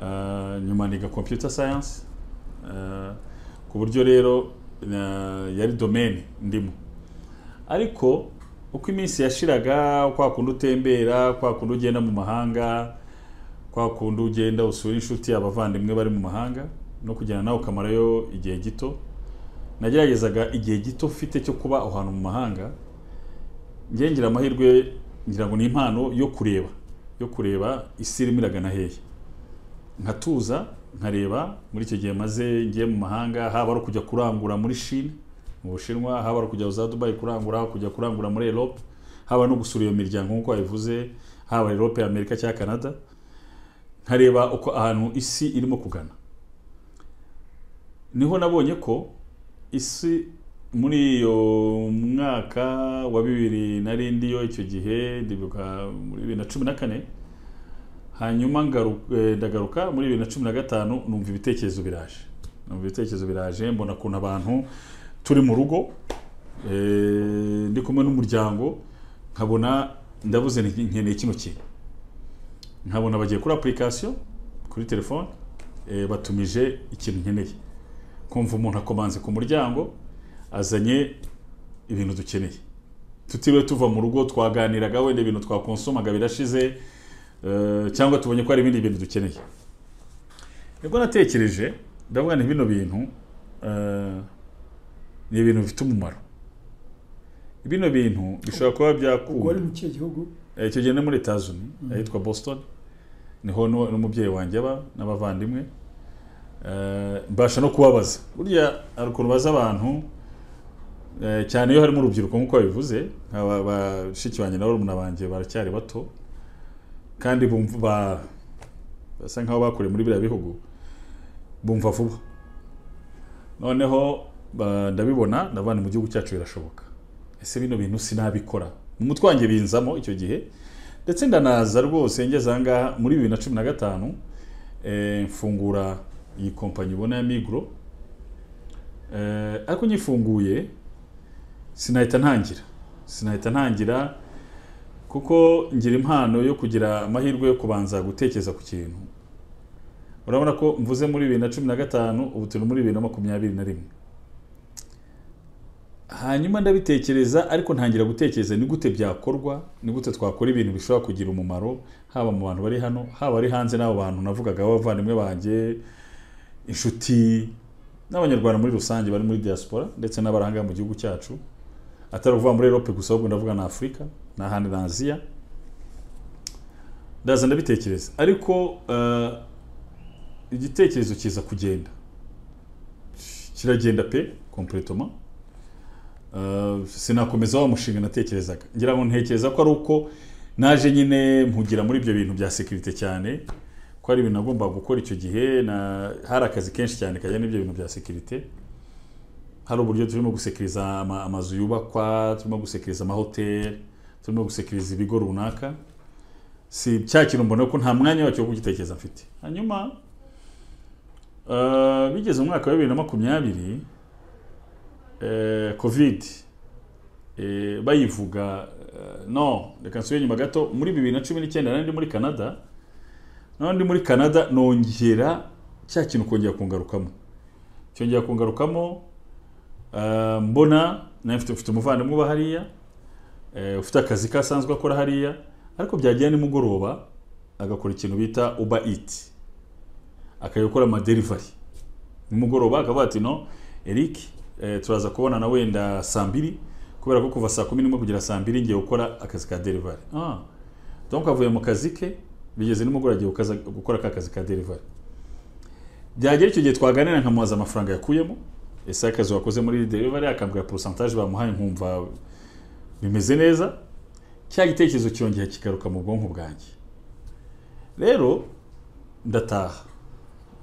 Eh, nyuma niga computer science Eh, ku buryo rero na- yari domaine ndimo ariko uko iminsi yashiraga kwa kundi utembera kwa kundi ugenda mu mahanga kwa kundi ugenda usura inshuti abavandimwe bari mu mahanga no kugenda nawe ukamarayo igihe gito nageragezaga igihe gito mfite cyo kuba ahantu mu mahanga njye ngira amahirwe ngira ngo ni impano yo kureba yo kureba isi irimo iragana hehe nkatuza nkareba muri icyo gihe maze ngiye mu mahanga haba ari ukujya kurangura muri Chine mu Bushinwa haba ari ukujya za Dubai kurangura kujya kurangura muri Europe haba no gusura iyo miryango nk'uko wabivuze haba Europe Amerika cyangwa Canada nkareba uko ahantu isi irimo kugana niho nabonye ko isi muri iyo mwaka wa bibiri nari ndiyo icyo gihe ndibuka muri bibiri na cumi na kane hanyuma ngaru- eh, ndagaruka muri bibiri na cumi na gatanu numva ibitekerezo biraje numva ibitekerezo biraje mbona ukuntu abantu turi mu rugo eh, ndi kumwe n'umuryango nkabona ndabuze nti- nkeneye kino kintu nkabona bagiye kuri application kuri telefone eh, batumije ikintu nkeneye kumva umuntu akomanze ku muryango azanye ibintu dukeneye tutiriwe tuva mu rugo twaganiraga wenda ibintu twakonsomaga birashize eh, cyangwa tubonye ko hari ibindi bintu dukeneye nibwo natekereje ndavuga nti bino bintu eh, ni ibintu bifite umumaro bino bintu bishobora kuba ubwo wari byakura mu kihe gihugu Eh, icyo gihe ni muri Tazuni ahitwa Boston niho nu- n'umubyeyi wanjye aba n'abavandimwe Eh, mbasha no kubabaza burya hari ukuntu baza abantu eh, cyane iyo harimo urubyiruko nk'uko babivuze nk'aba- bashiki banjye na barumuna banjye baracyari bato kandi bumva ba- basa nk'aho bakuriye muri biriya bihugu bumva vuba noneho ba- ndabibona ndabana mu gihugu cyacu birashoboka ese bino bintu sinabikora mu mutwe wanjye binzamo icyo gihe ndetse ndanaza rwose ngeze aha ngaha muri bibiri na cumi na gatanu eh, mfungura iyi kompanyi ubona ya migro eh, ariko nyifunguye sinahita ntangira sinahita ntangira kuko ngira impano yo kugira amahirwe yo kubanza gutekereza ku kintu urabona ko mvuze muri bibiri na cumi na gatanu ubu turi muri bibiri na makumyabiri na rimwe hanyuma ndabitekereza ariko ntangira gutekereza ni gute byakorwa ni gute twakora ibintu bishobora kugira umumaro haba mu bantu bari hano haba ari hanze n'abo bantu navugaga b'abavandimwe banjye inshuti n'abanyarwanda muri rusange bari muri diaspora ndetse n'abaranga mu gihugu cyacu atari ukuvuga muri erope gusa ahubwo ndavuga na afurika n'ahandi na aziya ndaza ndabitekereza ariko eh, igitekerezo kiza kugenda kiragenda pe kompletoma Uh, sinakomeza wa mushinga natekerezaga ngira ngo ntekereza ko ari uko naje nyine mpugira muri ibyo bintu bya sekirite cyane ko ari ibintu nagombaga gukora icyo gihe na hari akazi kenshi cyane kajyanye n'ibyo bintu bya sekirite hari uburyo turimo gusekiriza ama, amazu yubakwa turimo gusekiriza amahoteli turimo gusekiriza ibigo runaka si cya kintu mbona ko nta mwanya wacyo wo kugitekereza mfite hanyuma uh, bigeze mu mwaka wa bibiri na makumyabiri eh, covid eh, bayivuga eh, no reka nsubire nyuma gato muri bibiri na cumi n'icyenda nari ndi muri canada noneho ndi muri canada nongera cya kintu kongera kungarukamo cyongera kungarukamo eh, mbona nawe mfite mfite umuvandimwe uba hariya eh, ufite akazi ke asanzwe akora hariya ariko byagira nimugoroba agakora ikintu bita uba iti akajya gukora amaderivari nimugoroba akavuga ati no eric eh, turaza kubonana wenda saa mbiri kubera ko kuva saa kumi n'imwe kugera saa mbiri ngiye gukora akazi ka derivari ah. donc avuye mu kazi ke bigeze nimugoroba agiye gukaza- gukora ka kazi ka derivari byagera icyo gihe twaganira nkamubaza amafaranga yakuyemo ese akazi wakoze muri derivari akambwira porosantaje bamuhaye nkumva bimeze neza cya gitekerezo cyongera kigaruka mu bwonko bwanjye rero ndataha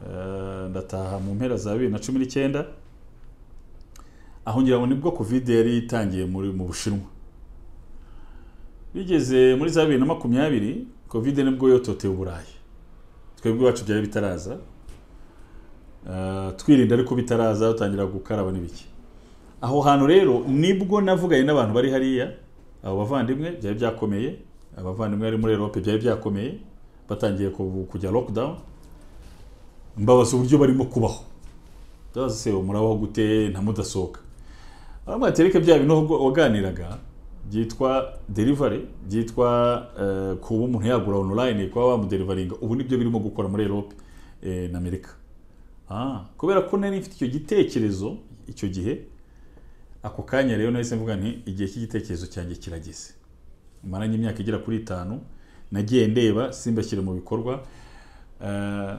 Eh, ndataha mu mpera za bibiri na cumi n'icyenda aho ngira ngo nibwo covid yari itangiye muri mu bushinwa bigeze muri za bibiri na makumyabiri covid nibwo yototeye uburayi twebwe iwacu byari bitaraza Eh, twirinda ariko bitaraza dutangira gukaraba n'ibiki aho hantu rero nibwo navuganye n'abantu bari hariya abo bavandimwe byari byakomeye abavandimwe bari muri erope byari byakomeye batangiye ku- kujya lockdown mbabaza uburyo barimo kubaho ndabaza se murabaho gute nta mudasohoka abamwe batereka bya bintu wagu- waganiraga byitwa delivery byitwa eh, kuba umuntu yagura online kuba bamuderivaringa ubu nibyo birimo gukora muri Europe eh, na Amerika ah, kubera ko nari mfite icyo gitekerezo icyo gihe ako kanya rero nahise mvuga nti igihe cy'igitekerezo cyanjye kirageze maranye imyaka igera kuri itanu nagiye ndeba simbashyire mu bikorwa Eh,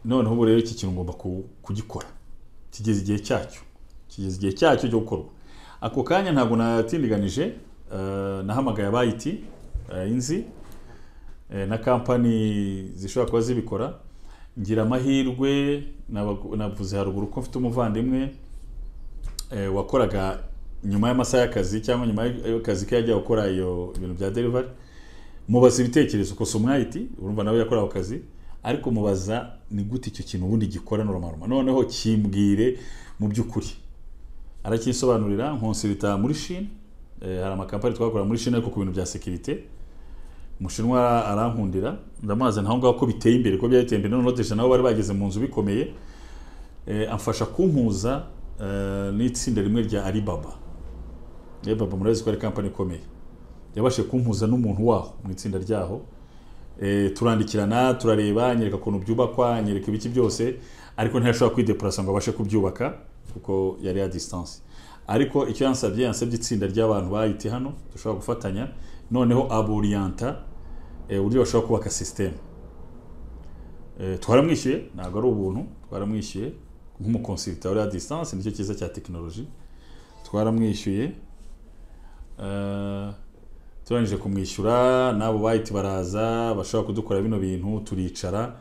noneho ubu rero iki kintu ngomba ku- kugikora kigeze igihe cyacyo kigeze igihe cyacyo cyo gukorwa ako kanya ntabwo natindiganije eh, nahamagaye abayiti inzi eh, na kampani zishobora kuba zibikora ngira amahirwe nabagu- navuze haruguru ko mfite umuvandimwe eh, wakoraga nyuma y'amasaha y'akazi cyangwa nyuma y'akazi ke yajya gukora iyo ibintu bya delivery mubaza ibitekerezo ko si umwayiti urumva nawe yakoraho akazi ariko mubaza ni gute icyo kintu ubundi gikora normal noneho kimbwire mu by'ukuri arakisobanurira nkonsilita muri Chine eh, hari amakampani twakorera muri Chine ariko ku bintu bya sekirite umushinwa arankundira ndamubaza naho ngaho ko biteye imbere ko byateye imbere noneho deja nabo bari bageze mu nzu bikomeye eh, amfasha kumpuza eh, n'itsinda rimwe rya Alibaba Alibaba murabizi ko ari kampani ikomeye yabashije kumpuza n'umuntu waho mu itsinda ryaho Eh, turandikirana turareba anyereka ukuntu byubakwa anyereka ibiki byose ariko ntiyashobora kwidepurasa ngo abashe kubyubaka kuko yari ya distance ariko icyo yansabye yansabye itsinda ry'abantu bayiti hano dushobora gufatanya noneho aboriyanta eh, uburyo bashobora kubaka sisiteme Eh, twaramwishyuye ntabwo ari ubuntu twaramwishyuye nk'umukonsilita wa distance nicyo cyiza cya tekinoloji twaramwishyuye Eh, turangije kumwishyura n'abo bahita baraza bashobora kudukora bino bintu turicara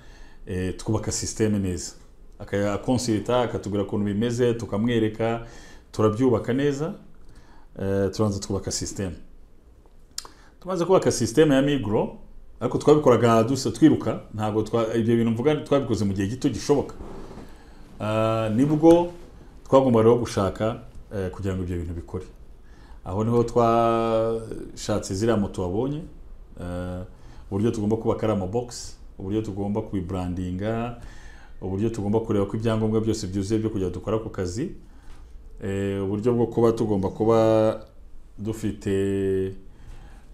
eh, twubaka sisiteme neza akakonsilita akatubwira ukuntu bimeze tukamwereka turabyubaka neza eh, turanza twubaka sisiteme tumaze kubaka sisiteme ya migro ariko twabikoraga dusa twiruka ntabwo twa- ibyo bintu mvuga twabikoze mu gihe gito gishoboka Ah, nibwo twagombaga rero gushaka eh, kugira ngo ibyo bintu bikore aho niho twashatse ziriya moto wabonye eh, uburyo tugomba kubaka ari amabogisi uburyo tugomba kuyiburandinga uburyo tugomba kureba ko ibyangombwa byose byuzuye byo kujya dukora ku kazi eh, uburyo bwo kuba tugomba kuba dufite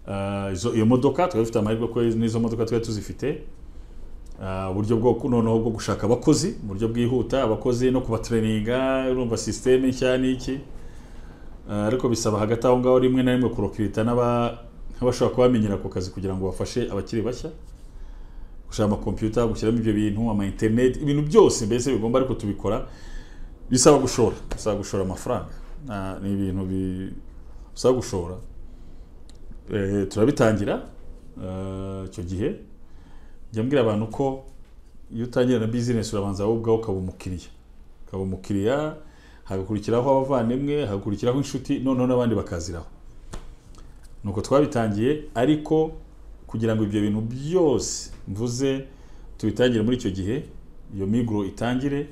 ah, izo- iyo modoka twari dufite amahirwe ko n'izo modoka twari tuzifite Ah, uburyo bwo noneho bwo gushaka abakozi mu buryo bwihuta abakozi no kubatereninga urumva sisiteme nshya n'iki Ah, ariko bisaba hagati aho ngaho rimwe na rimwe kurokwita n'aba- n'abashobora kubamenyera ako kazi kugira ngo bafashe abakiri bashya gushaka amakompiyuta gushyiramo ibyo bintu ama interineti ibintu byose mbese bigomba ariko tubikora bisaba gushora bisaba gushora amafaranga Ah, ni ibintu bi- bisaba gushora Eh, turabitangira ah, icyo gihe njya mbwira abantu ko iyo utangira na bizinesi urabanza wowe ubwawe ukaba umukiriya ukaba umukiriya hagakurikiraho abavandimwe hagakurikiraho inshuti noneho n'abandi bakaziraho nuko twabitangiye ariko kugira ngo ibyo bintu byose mvuze tubitangire muri icyo gihe iyo miguro itangire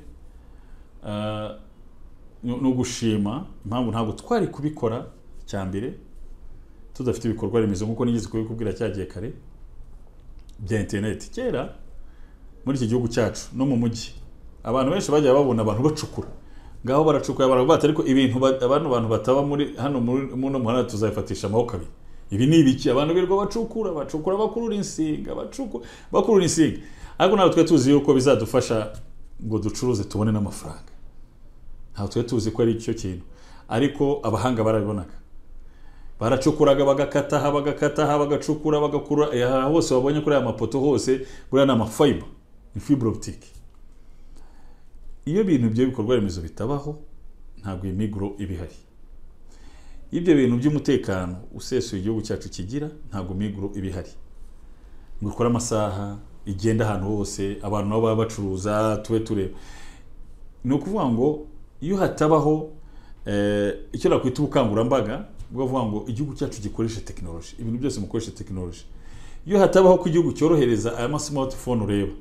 ah, no no gushima impamvu ntabwo twari kubikora cya mbere tudafite ibikorwa remezo nk'uko nigeze kubikubwira cyagiye kare bya interineti kera muri iki gihugu cyacu no mu mujyi abantu benshi bajya babona abantu bacukura ngaho baracukura barabata ariko ibintu ba- abantu bantu bataba muri hano muri muno muhanda tuzabifatisha amaboko abiri ibi ni ibiki abantu birirwa bacukura bacukura bakurura insinga bacukura bakurura insinga ariko ntabwo twari tuzi yuko bizadufasha ngo ducuruze tubone n'amafaranga ntabwo twari tuzi ko ari icyo kintu ariko abahanga barabibonaga baracukuraga bagakata aha bagakata aha bagacukura bagakurura eh, aha hose babonye kuri aya mapoto hose buriya ni amafiber ni fibre optique iyo ibintu ibyo bikorwa remezo bitabaho ntabwo iyi miguro iba ihari ibyo bintu by'umutekano usesuye igihugu cyacu kigira ntabwo miguro iba ihari ngo ikore amasaha igenda ahantu hose abantu nabo baba bacuruza tube tureba ni ukuvuga ngo iyo hatabaho eh, icyo nakwita ubukangurambaga bwo kuvuga ngo igihugu cyacu gikoreshe tekinoloji ibintu byose mukoreshe tekinoloji iyo hatabaho ko igihugu cyorohereza aya masimatifone ureba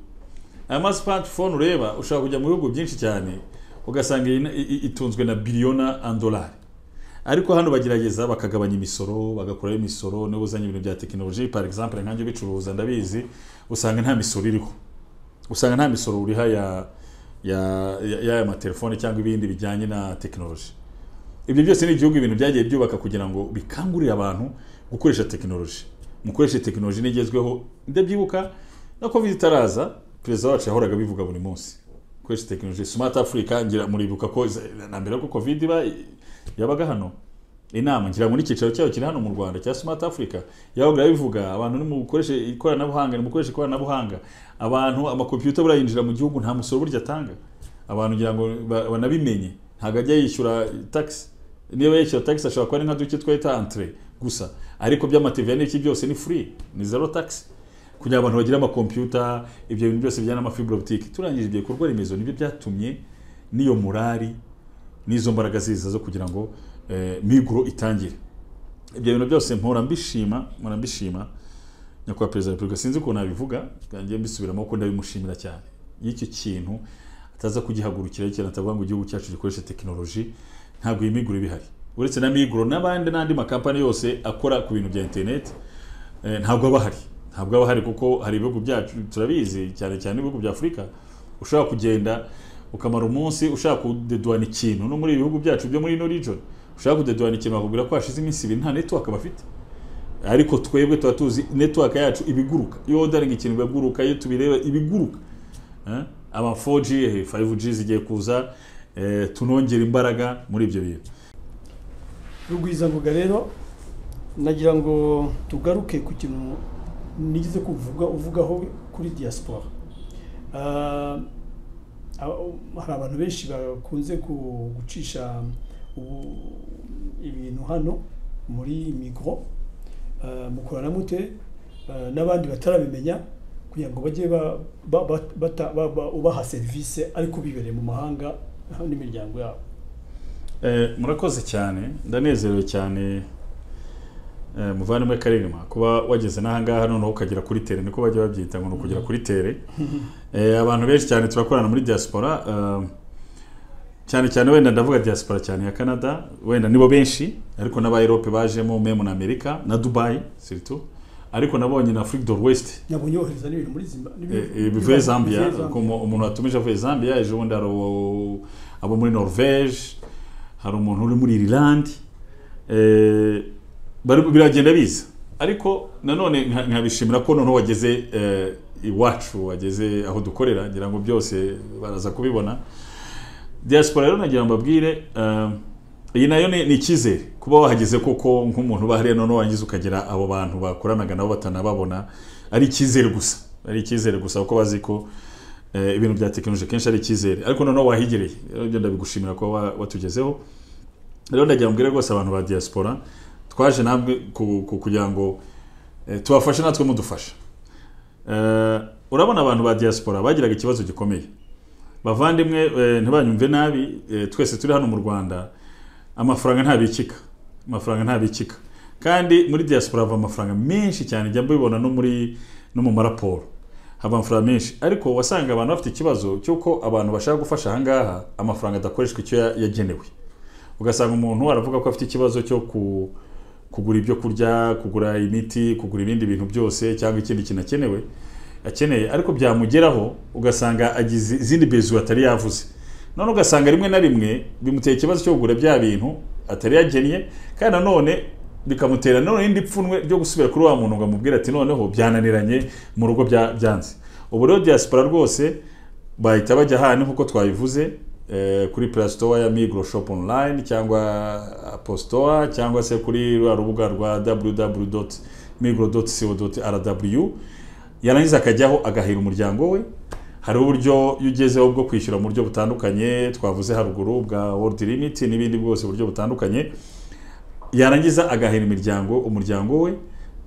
aya masimatifone ureba ushobora kujya mu bihugu byinshi cyane ugasanga iyi- i- itunzwe na biliyona andolari ariko hano bagerageza bakagabanya imisoro bagakuraho imisoro niba uzanye ibintu bya tekinoloji par exemple nkanjye ubicuruza ndabizi usanga nta misoro iriho usanga nta misoro uriha ya ya ya- y'aya matelefone cyangwa ibindi bijyanye na tekinoloji ibyo byose ni igihugu ibintu byagiye byubaka kugira ngo bikangurire abantu gukoresha tekinoloji mukoreshe tekinoloji n'igezweho ndabyibuka na covid itaraza perezida wacu yahoraga abivuga buri munsi gukoresha tekinoloji smart africa ngira muribuka ko iza- na mbere ko covid iba yabaga hano inama ngira muri icyicaro cyayo kiri hano mu rwanda cya smart africa yabaga yabivuga abantu nimukoreshe ikoranabuhanga nimukoreshe ikoranabuhanga abantu amakompiyuta buriya yinjira mu gihugu nta musoro burya atanga abantu ngira ngo ba- banabimenye ntabwo ajya yishyura tax niba yishyura tax ashobora kuba ari nka duke twita entre gusa ariko by'amativiya n'iki byose ni free ni zero tax kugira ngo abantu bagire amakompiyuta ibyo bintu byose bijyana n'amafibre optique turangije ibyo bikorwa remezo nibyo byatumye n'iyo murari n'izo mbaraga ziza zo kugira ngo eh, miguro itangire ibyo bintu byose mpora mbishima mpora mbishima nyakubahwa perezida wa repubulika sinzi ukuntu nabivuga ngiye mbisubiramo kuko ndabimushimira cyane iyo icyo kintu ataza kugihagurukira cyane atavuga ngo igihugu cyacu gikoresha tekinoloji ntabwo iyi miguro iba ihari uretse na miguro n'abandi n'andi makampani yose akora ku bintu bya interineti eh, ntabwo aba ahari ntabwo aba ahari kuko hari ibihugu byacu turabizi cyane cyane ibihugu bya afurika ushobora kugenda ukamara umunsi ushaka kudeduana ikintu no muri ibi bihugu byacu byo muri ino region ushaka kudeduana ikintu bakubwira ko hashize iminsi ibiri nta network bafite ariko twebwe tuba tuzi network yacu ibiguruka iyo odaringa ikintu biguruka iyo tubireba ibiguruka Eh, ama 4G 5G zigiye kuza eh, tunongera imbaraga muri ibyo bintu rugwizangoga rero nagira ngo tugaruke ku kintu nigeze kuvuga uvugaho kuri diaspora Ah, abo- hari abantu benshi bakunze ku- gucisha ubu- ibintu hano muri migro Ah, mukorana mute Ah, n'abandi batarabimenya kugira ngo bajye ba- ba- ba- bata- ba- ba- ubaha serivisi ariko bibereye mu mahanga n'imiryango yabo Eh, murakoze cyane ndanezerewe cyane eh, muvandimwe karirima kuba wageze n'ahangaha noneho ukagera kuri tere niko bajya babyita ngo ni ukugera kuri tere Eh, abantu benshi cyane turakorana muri diaspora eh, cyane cyane wenda ndavuga diaspora cyane ya canada wenda nibo benshi ariko n'aba erope bajemo memu na amerika na dubai surtout ariko nabonye na afrique de l'ouest nabonye yohereza n'ibintu muri zimba Eh, eh, bivuye zambia uko umu- umuntu watumije avuye zambia ejo bundi hari uwo- abo muri norvege hari umuntu uri muri irilandi eh, bari- biragenda biza ariko nanone nka- nkabishimira ko noneho wageze eh, iwacu wageze aho dukorera ngira ngo byose baraza kubibona diaspora rero nagira ngo mbabwire eh, iyi nayo ni ni icyizere kuba wahageze koko nk'umuntu uba hariya noneho warangiza ukagera abo bantu bakoranaga nabo batanababona ari icyizere gusa ari icyizere gusa kuko bazi ko eh, ibintu bya tekinoloji kenshi ari icyizere ariko noneho wahigereye rero ibyo ndabigushimira kuba wa- watugezeho rero ndagira ngo mbwire rwose abantu ba diaspora twaje namwe ku- ku- kugira ngo eh, tubafashe natwe mudufasha Eh, urabona abantu ba diaspora bagiraga ikibazo gikomeye bavandimwe eh, ntibanyumve nabi eh, twese turi hano mu rwanda amafaranga ntabikika amafaranga ntabikika kandi muri diaspora hava amafaranga menshi cyane njya mbibona no muri no mu maraporo hava amafaranga menshi ariko wasanga abantu bafite ikibazo cy'uko abantu bashaka gufasha ahangaha amafaranga adakoreshwa icyo ya- yagenewe ugasanga umuntu aravuga ko afite ikibazo cyo ku, kugura ibyo kurya kugura imiti kugura ibindi bintu byose cyangwa ikindi kintu akenewe akeneye ariko byamugeraho ugasanga agize izindi bezu atari yavuze none ugasanga rimwe na rimwe bimutera ikibazo cyo kugura bya bintu atari yagennye kandi nanone bikamutera nanone indi pfunwe ryo gusubira kuri wa muntu ngo amubwire ati noneho byananiranye mu rugo bya- byanze ubu rero diaspora rwose bahita bajya hano nk'uko twabivuze eh, kuri play store ya migro shop online cyangwa apple store cyangwa se kuri rwa rubuga rwa www.migro.co.rw yarangiza akajyaho agahera umuryango we hari uburyo iyo ugezeho bwo kwishyura mu buryo butandukanye twavuze haruguru bwa world limit n'ibindi bwose buryo butandukanye yarangiza agahera imiryango umuryango we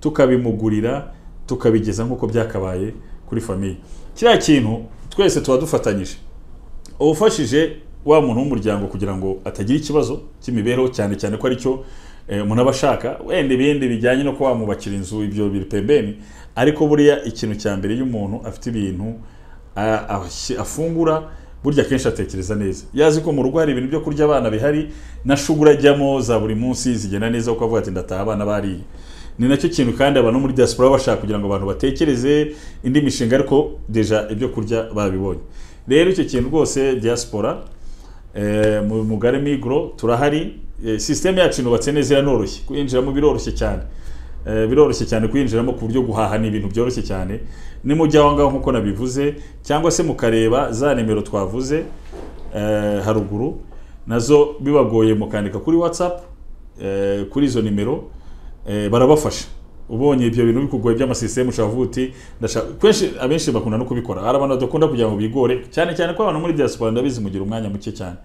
tukabimugurira tukabigeza nk'uko byakabaye kuri famiye kiriya kintu twese tuba dufatanyije ubufashije wa muntu w'umuryango kugira ngo atagira ikibazo cy'imibereho cyane cyane ko aricyo eh, umuntu aba ashaka wenda ibindi bijyanye no kuba wamubakira inzu ibyo biri pembeni ariko buriya ikintu cya mbere iyo umuntu afite ibintu a- ashi- afungura burya akenshi atekereza neza yazi ko mu rugo hari ibintu byo kurya abana bihari na shugura ajyamo za buri munsi zigenda neza kuko avuga ati ndataha abana bariye ni nacyo kintu kandi abantu muri diaspora baba bashaka kugira ngo abantu batekereze indi mishinga ariko deja ibyo kurya babibonye rero icyo kintu rwose diaspora eh, mu mugari migro turahari eh, sisiteme yacu inubatse neza iranoroshye kuyinjiramo biroroshye cyane Eh, biroroshye cyane kuyinjiramo ku buryo guhaha ni ibintu byoroshye cyane nimujya aho ngaho nk'uko nabivuze cyangwa se mukareba za nimero twavuze eh, haruguru nazo bibagoye mukandika kuri whatsapp eh, kuri izo nimero eh, barabafasha ubonye ibyo bintu bikugoye by'amasisiteme ushobora kuvuga uti ndashaka kenshi abenshi bakunda no kubikora hari abantu badakunda kugira ngo bigore cyane cyane ko abantu muri diaspora ndabizi mugira umwanya muke cyane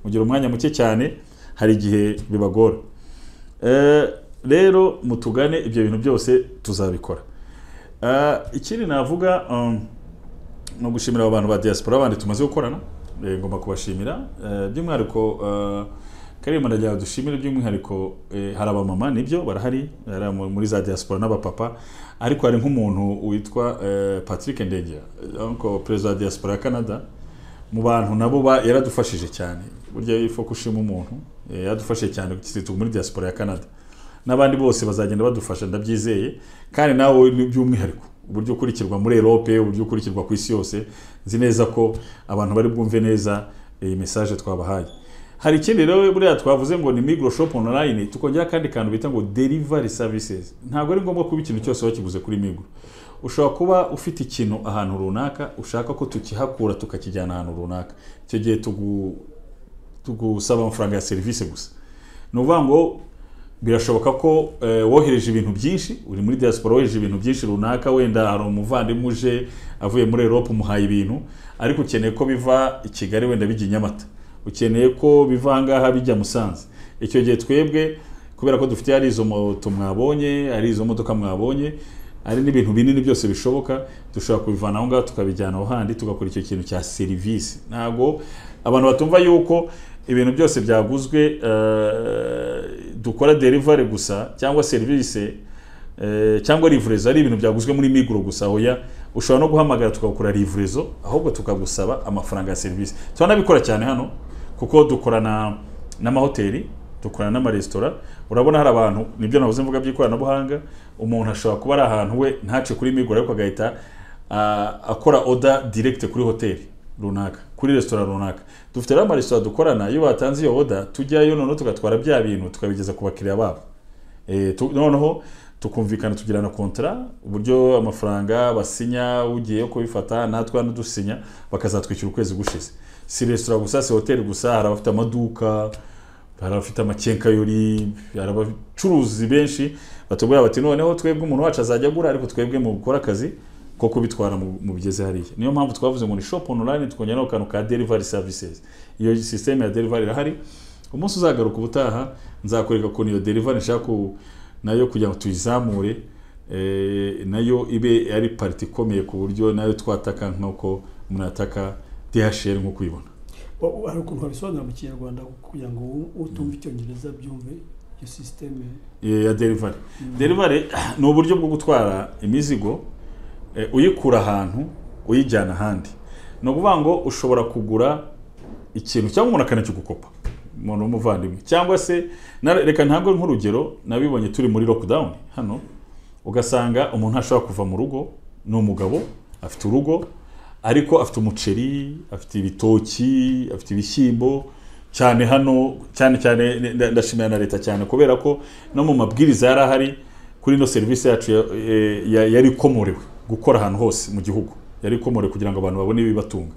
mugira umwanya muke cyane hari igihe bibagora Eh, rero mutugane ibyo bintu byose tuzabikora Eh, ikindi navuga um, ni ugushimira abo bantu ba diaspora bandi tumaze gukorana Eh, ngomba kubashimira Eh, by'umwihariko eh, kariya ndagira dushimire by'umwihariko eh, hari abamama nibyo barahari hari abo muri za diaspora n'abapapa ariko hari nk'umuntu witwa eh, Patrick Ndengera eh, uncle perezida wa diaspora ya Canada mu bantu nabo ba- yaradufashije cyane burya ifu kushima umuntu eh, yaradufashije cyane kizitugu muri diaspora ya Canada n'abandi bose bazagenda badufasha ndabyizeye kandi nawe wowe ni by'umwihariko uburyo ukurikirwa muri Europe uburyo ukurikirwa ku isi yose nzi neza ko abantu bari bwumve neza iyi message twabahaye hari ikindi rero buriya twavuze ngo ni migro shop online tukongera kandi kantu bita ngo delivery services ntabwo ari ngombwa kuba ikintu cyose wakiguze kuri migro ushobora kuba ufite ikintu ahantu runaka ushaka ko tukihakura tukakijyana ahantu runaka icyo gihe tugu, tugusaba amafaranga ya serivisi gusa ni ukuvuga ngo birashoboka ko eh, wohereje ibintu byinshi uri muri diaspora wohereje ibintu byinshi runaka wenda hari umuvandimwe uje avuye muri Europe umuhaye ibintu ariko ukeneye ko biva i Kigali wenda bijya i Nyamata ukeneye ko biva aha ngaha bijya Musanze icyo gihe twebwe kubera ko dufite ari izo moto mwabonye ari izo modoka mwabonye ari n'ibintu binini byose bishoboka dushobora kubivana aho ngaho tukabijyana aho handi tugakora icyo kintu cya serivisi ntabwo abantu batumva yuko ibintu byose byaguzwe eh, dukora delivery gusa cyangwa serivisi eh, cyangwa livrezo ari ibintu byaguzwe muri miguro gusa oya ushobora no guhamagara tukagukora livrezo ahubwo tukagusaba amafaranga ya serivisi turanabikora cyane hano kuko dukorana n'amahoteli dukorana n'amaresitora urabona hari abantu nibyo navuze mvuga by'ikoranabuhanga umuntu ashobora kuba ari ahantu we ntace kuri miguro ariko agahita ah, akora oda direct kuri hoteli runaka kuri resitora runaka dufite rero amaresitora dukorana iyo batanze iyo oda tujyayo noneho tugatwara bya bintu tukabigeza ku bakiriya babo Eh, tu- noneho tukumvikana tugirana kontara uburyo amafaranga basinya ugiye kubifata natwe hano dusinya bakazatwishyura ukwezi gushize si resitora gusa si hoteli gusa hari abafite amaduka hari abafite amakenkayori hari abacuruzi benshi batubwira bati noneho twebwe umuntu wacu azajya agura ariko twebwe mu gukora akazi ko kubitwara mu mu bigeze hariya niyo mpamvu twavuze ngo ni shop online tukongeraho akantu ka delivery services iyo sisiteme ya delivery irahari umunsi uzagaruka ubutaha nzakwereka ukuntu iyo delivery nshaka ku- nayo kugira ngo tuyizamure eh, nayo ibe ari pariti ikomeye ku buryo nayo twataka nk'uko munataka DHL nk'uko uyibona O- o- hari ukuntu wabisobanura mu kinyarwanda kugira ngo u- utumva icyongereza byumve iyo sisiteme Eh, ya delivery delivery ni uburyo bwo gutwara imizigo eh, uyikura ahantu uyijyana ahandi ni ukuvuga ngo ushobora kugura ikintu cyangwa umuntu akanakigukopa umuntu w'umuvandimwe cyangwa se na- reka ntabwo nk'urugero nabibonye turi muri lockdown hano ugasanga umuntu ashobora kuva mu rugo ni umugabo afite urugo ariko afite umuceri afite ibitoki afite ibishyimbo cyane hano cyane cyane nda- ndashimira na leta cyane kubera ko no mu mabwiriza yari ahari kuri ino serivisi yacu ya- eh, ya- yari ikomorewe gukora ahantu hose mu gihugu yari ikomorewe kugira ngo abantu babone ibibatunga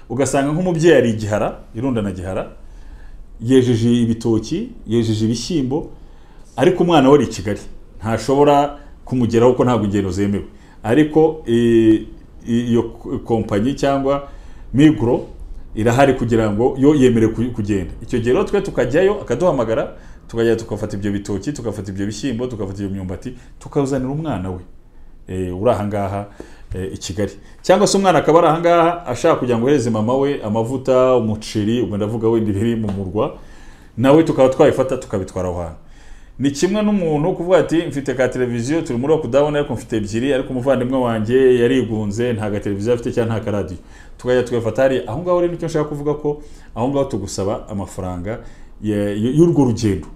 ugasanga nk'umubyeyi ari igihara irundana gihara yejeje ibitoki yejeje ibishyimbo ariko umwana we ari i kigali ntashobora kumugeraho kuko ntabwo ingendo zemewe ariko eh, iyo k- kompanyi cyangwa migro irahari kugira ngo yo yemere ku- kugenda icyo gihe rero twe tukajyayo akaduhamagara tukajya tukafata ibyo bitoki tukafata ibyo bishyimbo tukafata iyo myumbati tukawuzanira umwana we eh, uri ahangaha eh, i Kigali cyangwa se umwana akaba ari ahangaha ashaka kugira ngo ohereze mama we amavuta umuceri ubwo ndavuga wenda ibiri mu murwa nawe tukaba twabifata tukabitwara aho hantu ni kimwe n'umuntu kuvuga ati mfite ka televiziyo turi muri lockdown ariko mfite ebyiri ariko umuvandimwe wanjye yarigunze nta ga televiziyo afite cyangwa nta karadiyo tukajya tugafata hariya aho ngaho rero icyo nshaka kuvuga ko aho ngaho tugusaba amafaranga ya- y- y'urwo rugendo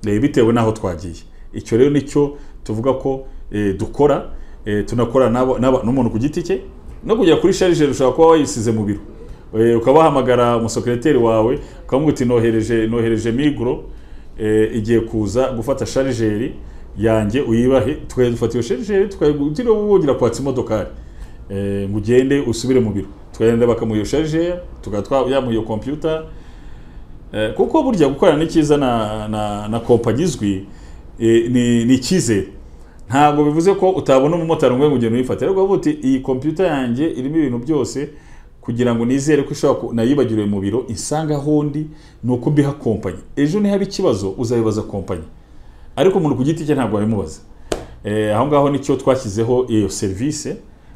Eh, bitewe n'aho twagiye icyo rero nicyo tuvuga ko eh, dukora eh, tunakora n'abo- n'aba- n'umuntu ku giti cye no kugera kuri sharije ushobora kuba wayisize mu biro Eh, ukaba wahamagara umusekiriteri wawe ukamubwira uti nohereje nohereje migro eh, igiye kuza gufata sharijeri yanjye uyibahe tukajya dufata iyo sharijeri tukajya wugira kwatsa imodokari Eh, ngo ugende usubire mu biro tukagenda bakamuha iyo sharijeri tukaba yamuha iyo kompiyuta Eh, kuko burya gukorana n'ikiza na, na, na kompanyi izwi eh, ni, ni icyizere ntabwo bivuze ko utabona umumotari ngo ugende uyifate ariko bavuga uti iyi kompiyuta yanjye irimo ibintu byose kugira ngo nizere ko ishobora ku- nayibagiriwe mu biro insanga ahondi ni uko mbiha kompanyi ejo nihaba ikibazo uzabibaza kompanyi ariko umuntu ku giti cye ntabwo wabimubaza Eh, aho ngaho nicyo twashyizeho iyo serivisi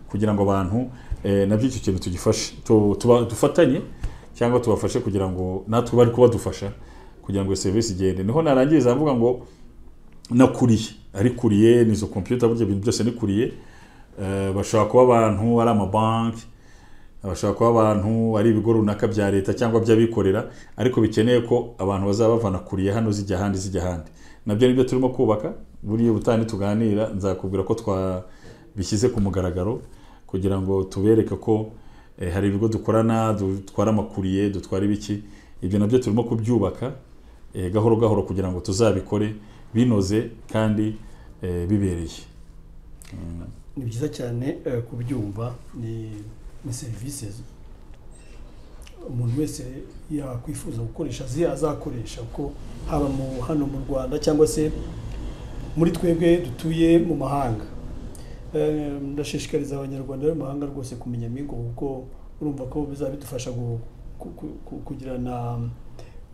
kugira ngo abantu eh, nabyo icyo kintu tugifashe tu- tuba- dufatanye cyangwa tubafashe kugira ngo natwe bari kubadufasha kugira ngo iyo serivisi igende niho narangiriza mvuga ngo nakuriye arikuriye nizo kompiyuta burya ibintu byose nikuriye Eh, bashobora kuba abantu ari amabanki bashobora kuba abantu ari ibigo runaka bya leta cyangwa by'abikorera ariko bikeneye ko abantu bazaba bavana kuriye hano zijya ahandi zijya ahandi nabyo nibyo turimo kubaka buriya ubutani tuganira nzakubwira ko twabishyize ku mugaragaro kugira ngo tubereke ko eh, hari ibigo dukorana dutwara amakuriye dutwara ibiki ibyo nabyo turimo kubyubaka eh, gahoro gahoro kugira ngo tuzabikore binoze kandi eh, bibereye ni byiza cyane eh, kubyumva ni ni serivisi umuntu wese yakwifuza gukoresha zi azakoresha kuko haba mu hano mu rwanda cyangwa se muri twebwe dutuye mu mahanga Eh, ndashishikariza abanyarwanda bari mu mahanga rwose kumenya migo kuko urumva ko bizaba bidufasha gu- ku- ku- ku- kugirana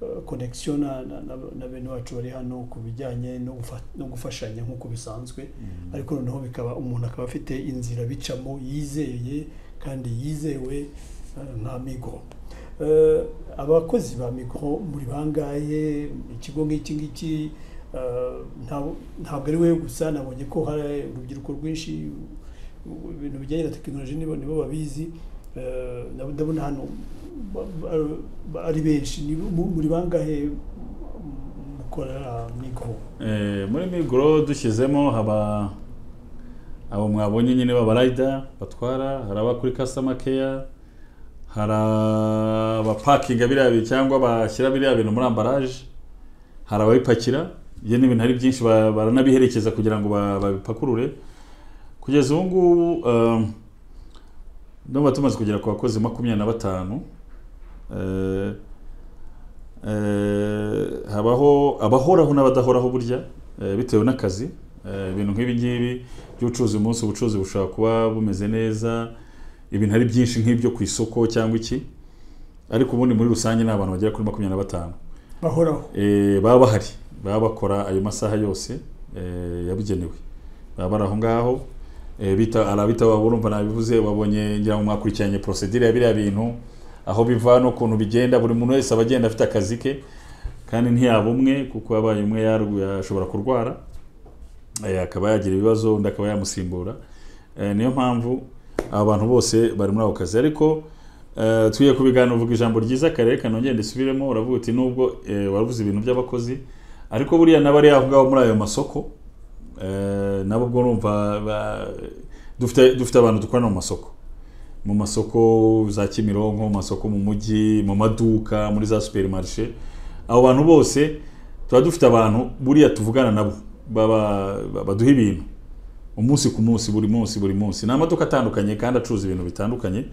eh, connection na- na- na- na bene wacu bari hano ku bijyanye no gufa- no gufashanya nk'uko bisanzwe ariko noneho bikaba umuntu akaba afite inzira bicamo yizeye kandi yizewe eh, nka migo Eh, abakozi ba migo muri bangahe ikigo nk'iki ngiki eh, nta- ntabwo ari we gusa nabonye ko hari urubyiruko rwinshi u- ibintu bijyanye na tekinoloji nibo nibo babizi Eh, nabo ndabona hano ba- ba- ba- ari benshi Ni mu- muri bangahe mukorera migo Eh, muri migoro dushyizemo haba abo mwabonye nyine b'abarayida batwara hari abakuri customer care hari abapakinga biriya bintu cyangwa bashyira biriya bintu muri ambaraje hari ababipakira ibyo ni ibintu ari byinshi ba- baranabiherekeza kugira ngo ba- babipakurure kugeza ubu ngubu um, ndumva tumaze kugera ku bakozi makumyabiri na batanu Eh, eh, habaho abahoraho n'abadahoraho burya eh, bitewe n'akazi Eh, ibintu nk'ibi ngibi by'ubucuruzi umunsi ubucuruzi bushobora kuba bumeze neza ibintu ari byinshi nk'ibyo ku isoko cyangwa iki ariko ubundi muri rusange ni abantu bagera kuri makumyabiri na batanu bahoraho Eh, baba bahari baba bakora ayo masaha yose eh, yabugenewe baba bari aho ngaho Eh, bita hari abita baba urumva nabivuze babonye ngira ngo mwakurikiranye procedure ya biriya bintu aho biva n'ukuntu bigenda buri muntu wese aba agenda afite akazi ke kandi ntiyaba umwe kuko yabaye umwe yarw- yashobora kurwara eh, akaba yagira ibibazo undi akaba yamusimbura Eh, niyo mpamvu aba bantu bose bari muri ako kazi ariko eh, tugiye kubiganira uvuga ijambo ryiza kare reka nongere ndisubiremo uravuga uti nubwo eh, waravuze ibintu by'abakozi ariko buriya n'abari aho ngaho muri ayo masoko eh, nabo ubwo numva ba- dufite dufite abantu dukorana mu masoko mu masoko za Kimironko mu masoko mu mujyi mu maduka muri za superimarishe abo bantu bose tuba dufite abantu buriya tuvugana nabo baba- ba- baduha ibintu umunsi ku munsi buri munsi buri munsi ni amaduka atandukanye kandi acuruza ibintu bitandukanye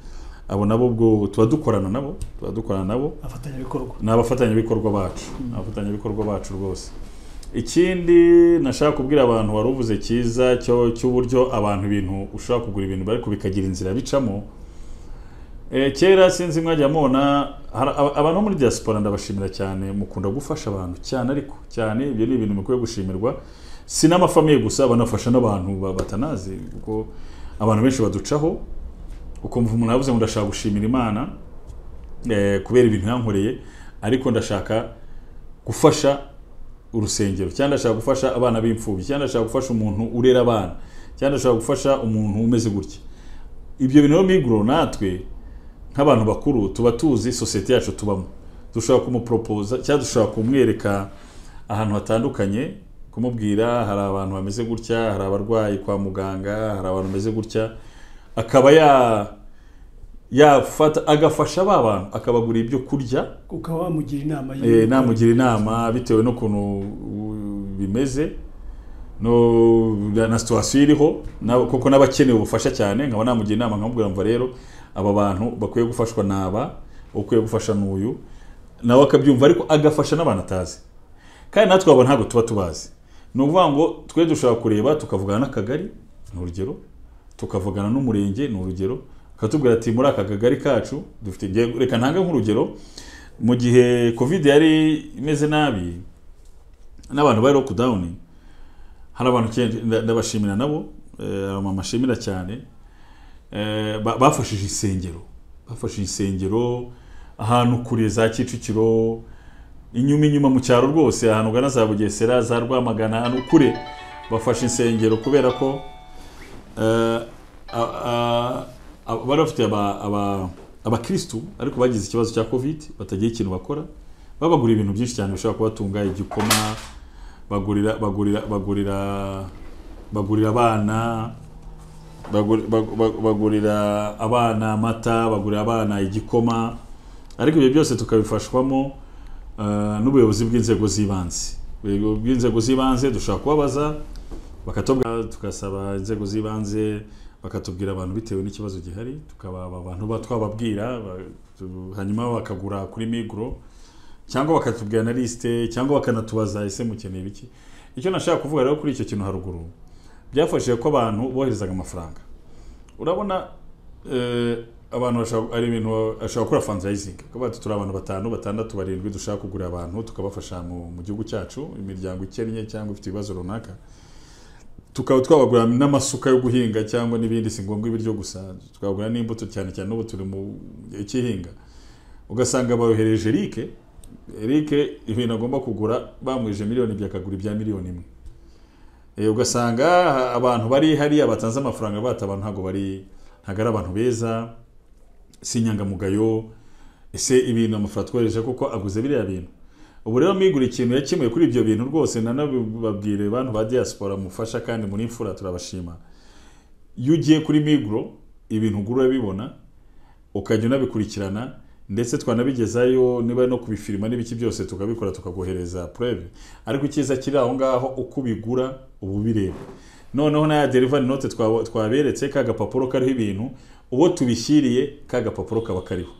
abo nabo ubwo tuba dukorana nabo tuba dukorana nabo abafatanyabikorwa ni abafatanyabikorwa bacu ni abafatanyabikorwa bacu rwose ikindi nashaka kubwira abantu wari uvuze cyiza cyo cy'uburyo abantu ibintu ushobora kugura ibintu ariko bikagira inzira bicamo Eh, kera sinzi mwajya mubona hari aba- abantu bo muri diaspora ndabashimira cyane mukunda gufasha abantu cyane ariko cyane ibyo ni ibintu bikwiye gushimirwa si n'amafamiye gusa banafasha n'abantu ba- batanazi kuko abantu benshi baducaho ukumva umuntu yavuze ngo ndashaka gushimira imana eh, kubera ibintu yankoreye ariko ndashaka gufasha urusengero cyangwa ndashaka gufasha abana b'imfubyi cyangwa ndashaka gufasha umuntu urera abana cyangwa ndashaka gufasha umuntu umeze gutya ibyo bintu rero miguro natwe nk'abantu bakuru tuba tuzi sosiyete yacu tubamo dushobora kumuporopoza cyangwa dushobora kumwereka ahantu hatandukanye kumubwira hari abantu bameze gutya hari abarwayi kwa muganga hari abantu bameze gutya akaba ya yafata agafasha ba bantu akabagura ibyo kurya ukaba wamugira inama Eh, namugira inama bitewe n'ukuntu uh, bimeze no na situwasiyo iriho na- kuko n'abakeneye ubufasha cyane nkaba namugira inama nkamubwira mva rero aba bantu bakwiye gufashwa ni aba ukwiye gufasha n'uyu nawe akabyumva ariko agafasha n'abantu atazi kandi natwe abo ntabwo tuba tubazi ni ukuvuga ngo twe dushobora kureba tukavugana n'akagari ni urugero tukavugana n'umurenge ni urugero akatubwira ati muri aka kagari kacu dufite nge- reka ntange nk'urugero mu gihe covid yari imeze nabi n'abantu bari lockdown hari abantu ke- nda- ndabashimira nabo eh, abamama ashimira cyane eh, ba- bafashije insengero bafashije insengero ahantu kure za kicukiro inyuma inyuma mu cyaro rwose ahantu ugana za bugesera za rwamagana ahantu kure bafashe insengero kubera ko eh, a- a- a- bari bafite aba- aba- abakirisitu ariko bagize ikibazo cya covid batagira ikintu bakora babagurira ibintu byinshi cyane bishobora kubatunga igikoma bagurira bagurira bagurira bagurira abana bagur- bag- bag- bagurira abana amata bagurira abana igikoma ariko ibyo byose tukabifashwamo eh, n'ubuyobozi bw'inzego z'ibanze ubuyobozi bw'inzego z'ibanze dushobora kubabaza bakatubwira tugasaba inzego z'ibanze bakatubwira abantu bitewe n'ikibazo gihari tukaba aba bantu ba twababwira ba- tu- hanyuma bakagura kuri migro cyangwa bakatubwira na lisite cyangwa bakanatubaza ese mukeneye biki icyo nashaka kuvuga rero kuri icyo kintu haruguru byafashije ko abantu boherezaga amafaranga urabona eh, abantu bashobora- ari ibintu ashobora gukora fundraising kuba turi abantu batanu batandatu barindwi dushaka kugura abantu tukabafasha mu, mu gihugu cyacu imiryango ikennye cyangwa ifite ibibazo runaka tukaba twabagura n'amasuka yo guhinga cyangwa n'ibindi si ngombwa ibiryo gusa twabagura n'imbuto cyane cyane n'ubu turi mu gihe cy'ihinga ugasanga bayohereje Eric Eric ibintu agomba kugura bamwije miliyoni ebyiri akagura ibya miliyoni imwe Eh, ugasanga ha- abantu bari hariya batanze amafaranga bataba ntabwo bari ntabwo ari abantu beza si inyangamugayo ese ibintu amafaranga twohereje kuko aguze biriya bintu ubu rero mwigura ikintu yakemuye kuri ibyo bintu rwose nanabibabwire bantu ba diaspora mufasha kandi muri imfura turabashima iyo ugiye kuri miguro ibintu ugura urabibona ukajya unabikurikirana ndetse twanabigezayo niba no kubifirima n'ibiki byose tukabikora tukagohereza pureve ariko icyiza kiri aho ngaho uko ubigura uba ubireba noneho na ya derivari note twa- twaberetse ka gapapuro kariho ibintu uwo tubishyiriye ka gapapuro kaba kariho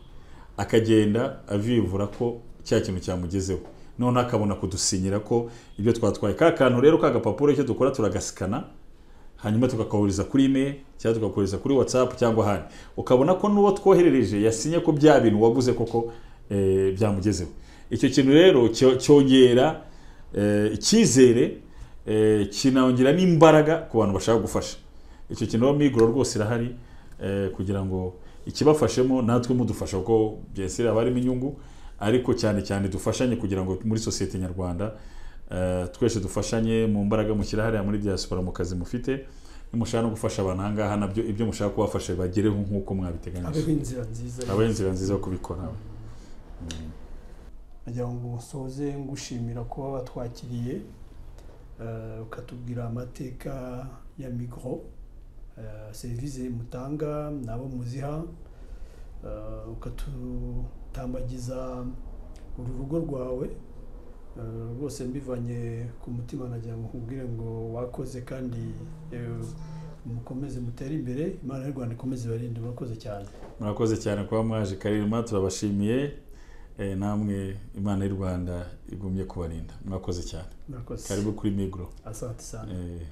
akagenda avivura ko cya kintu cyamugezeho noneho akabona kudusinyira ko ibyo twatwaye ka kantu rero ka gapapuro icyo dukora turagasikana hanyuma tukakahuriza kuri email cyangwa tukakohereza kuri whatsapp cyangwa ahandi ukabona ko n'uwo twoherereje yasinye ko bya bintu waguze koko eh, byamugezeho icyo kintu rero cyo- cyongera eh, icyizere eh, kinongera n'imbaraga ku bantu bashaka gufasha icyo kintu rero migoro rwose irahari eh, kugira ngo ikibafashemo natwe mudufasha kuko byese haba harimo inyungu ariko cyane cyane dufashanye kugira ngo muri sosiyete nyarwanda eh, twese dufashanye mu mbaraga mushyira hariya muri diaspora mu kazi mufite nimushaka no gufasha abantu aha ngaha nabyo ibyo mushaka kubafasha bagereho nk'uko abeho mwabiteganyije inzira nziza aba ari inzira nziza yo kubikora nagira ngo musoze ngushimira kuba watwakiriye eh, ukatubwira amateka ya migro eh, serivisi mutanga n'abo muziha eh, ukatutambagiza uru rugo rwawe eh, rwose mbivanye ku mutima nagira ngo nkubwire ngo wakoze kandi eh, mukomeze mutere imbere imana y'u rwanda ikomeze ibarinde murakoze cyane murakoze cyane kuba mwaje karirima turabashimiye eh, namwe imana y'u rwanda igumye kubarinda murakoze cyane murakoze karibu kuri migro asante sana eh.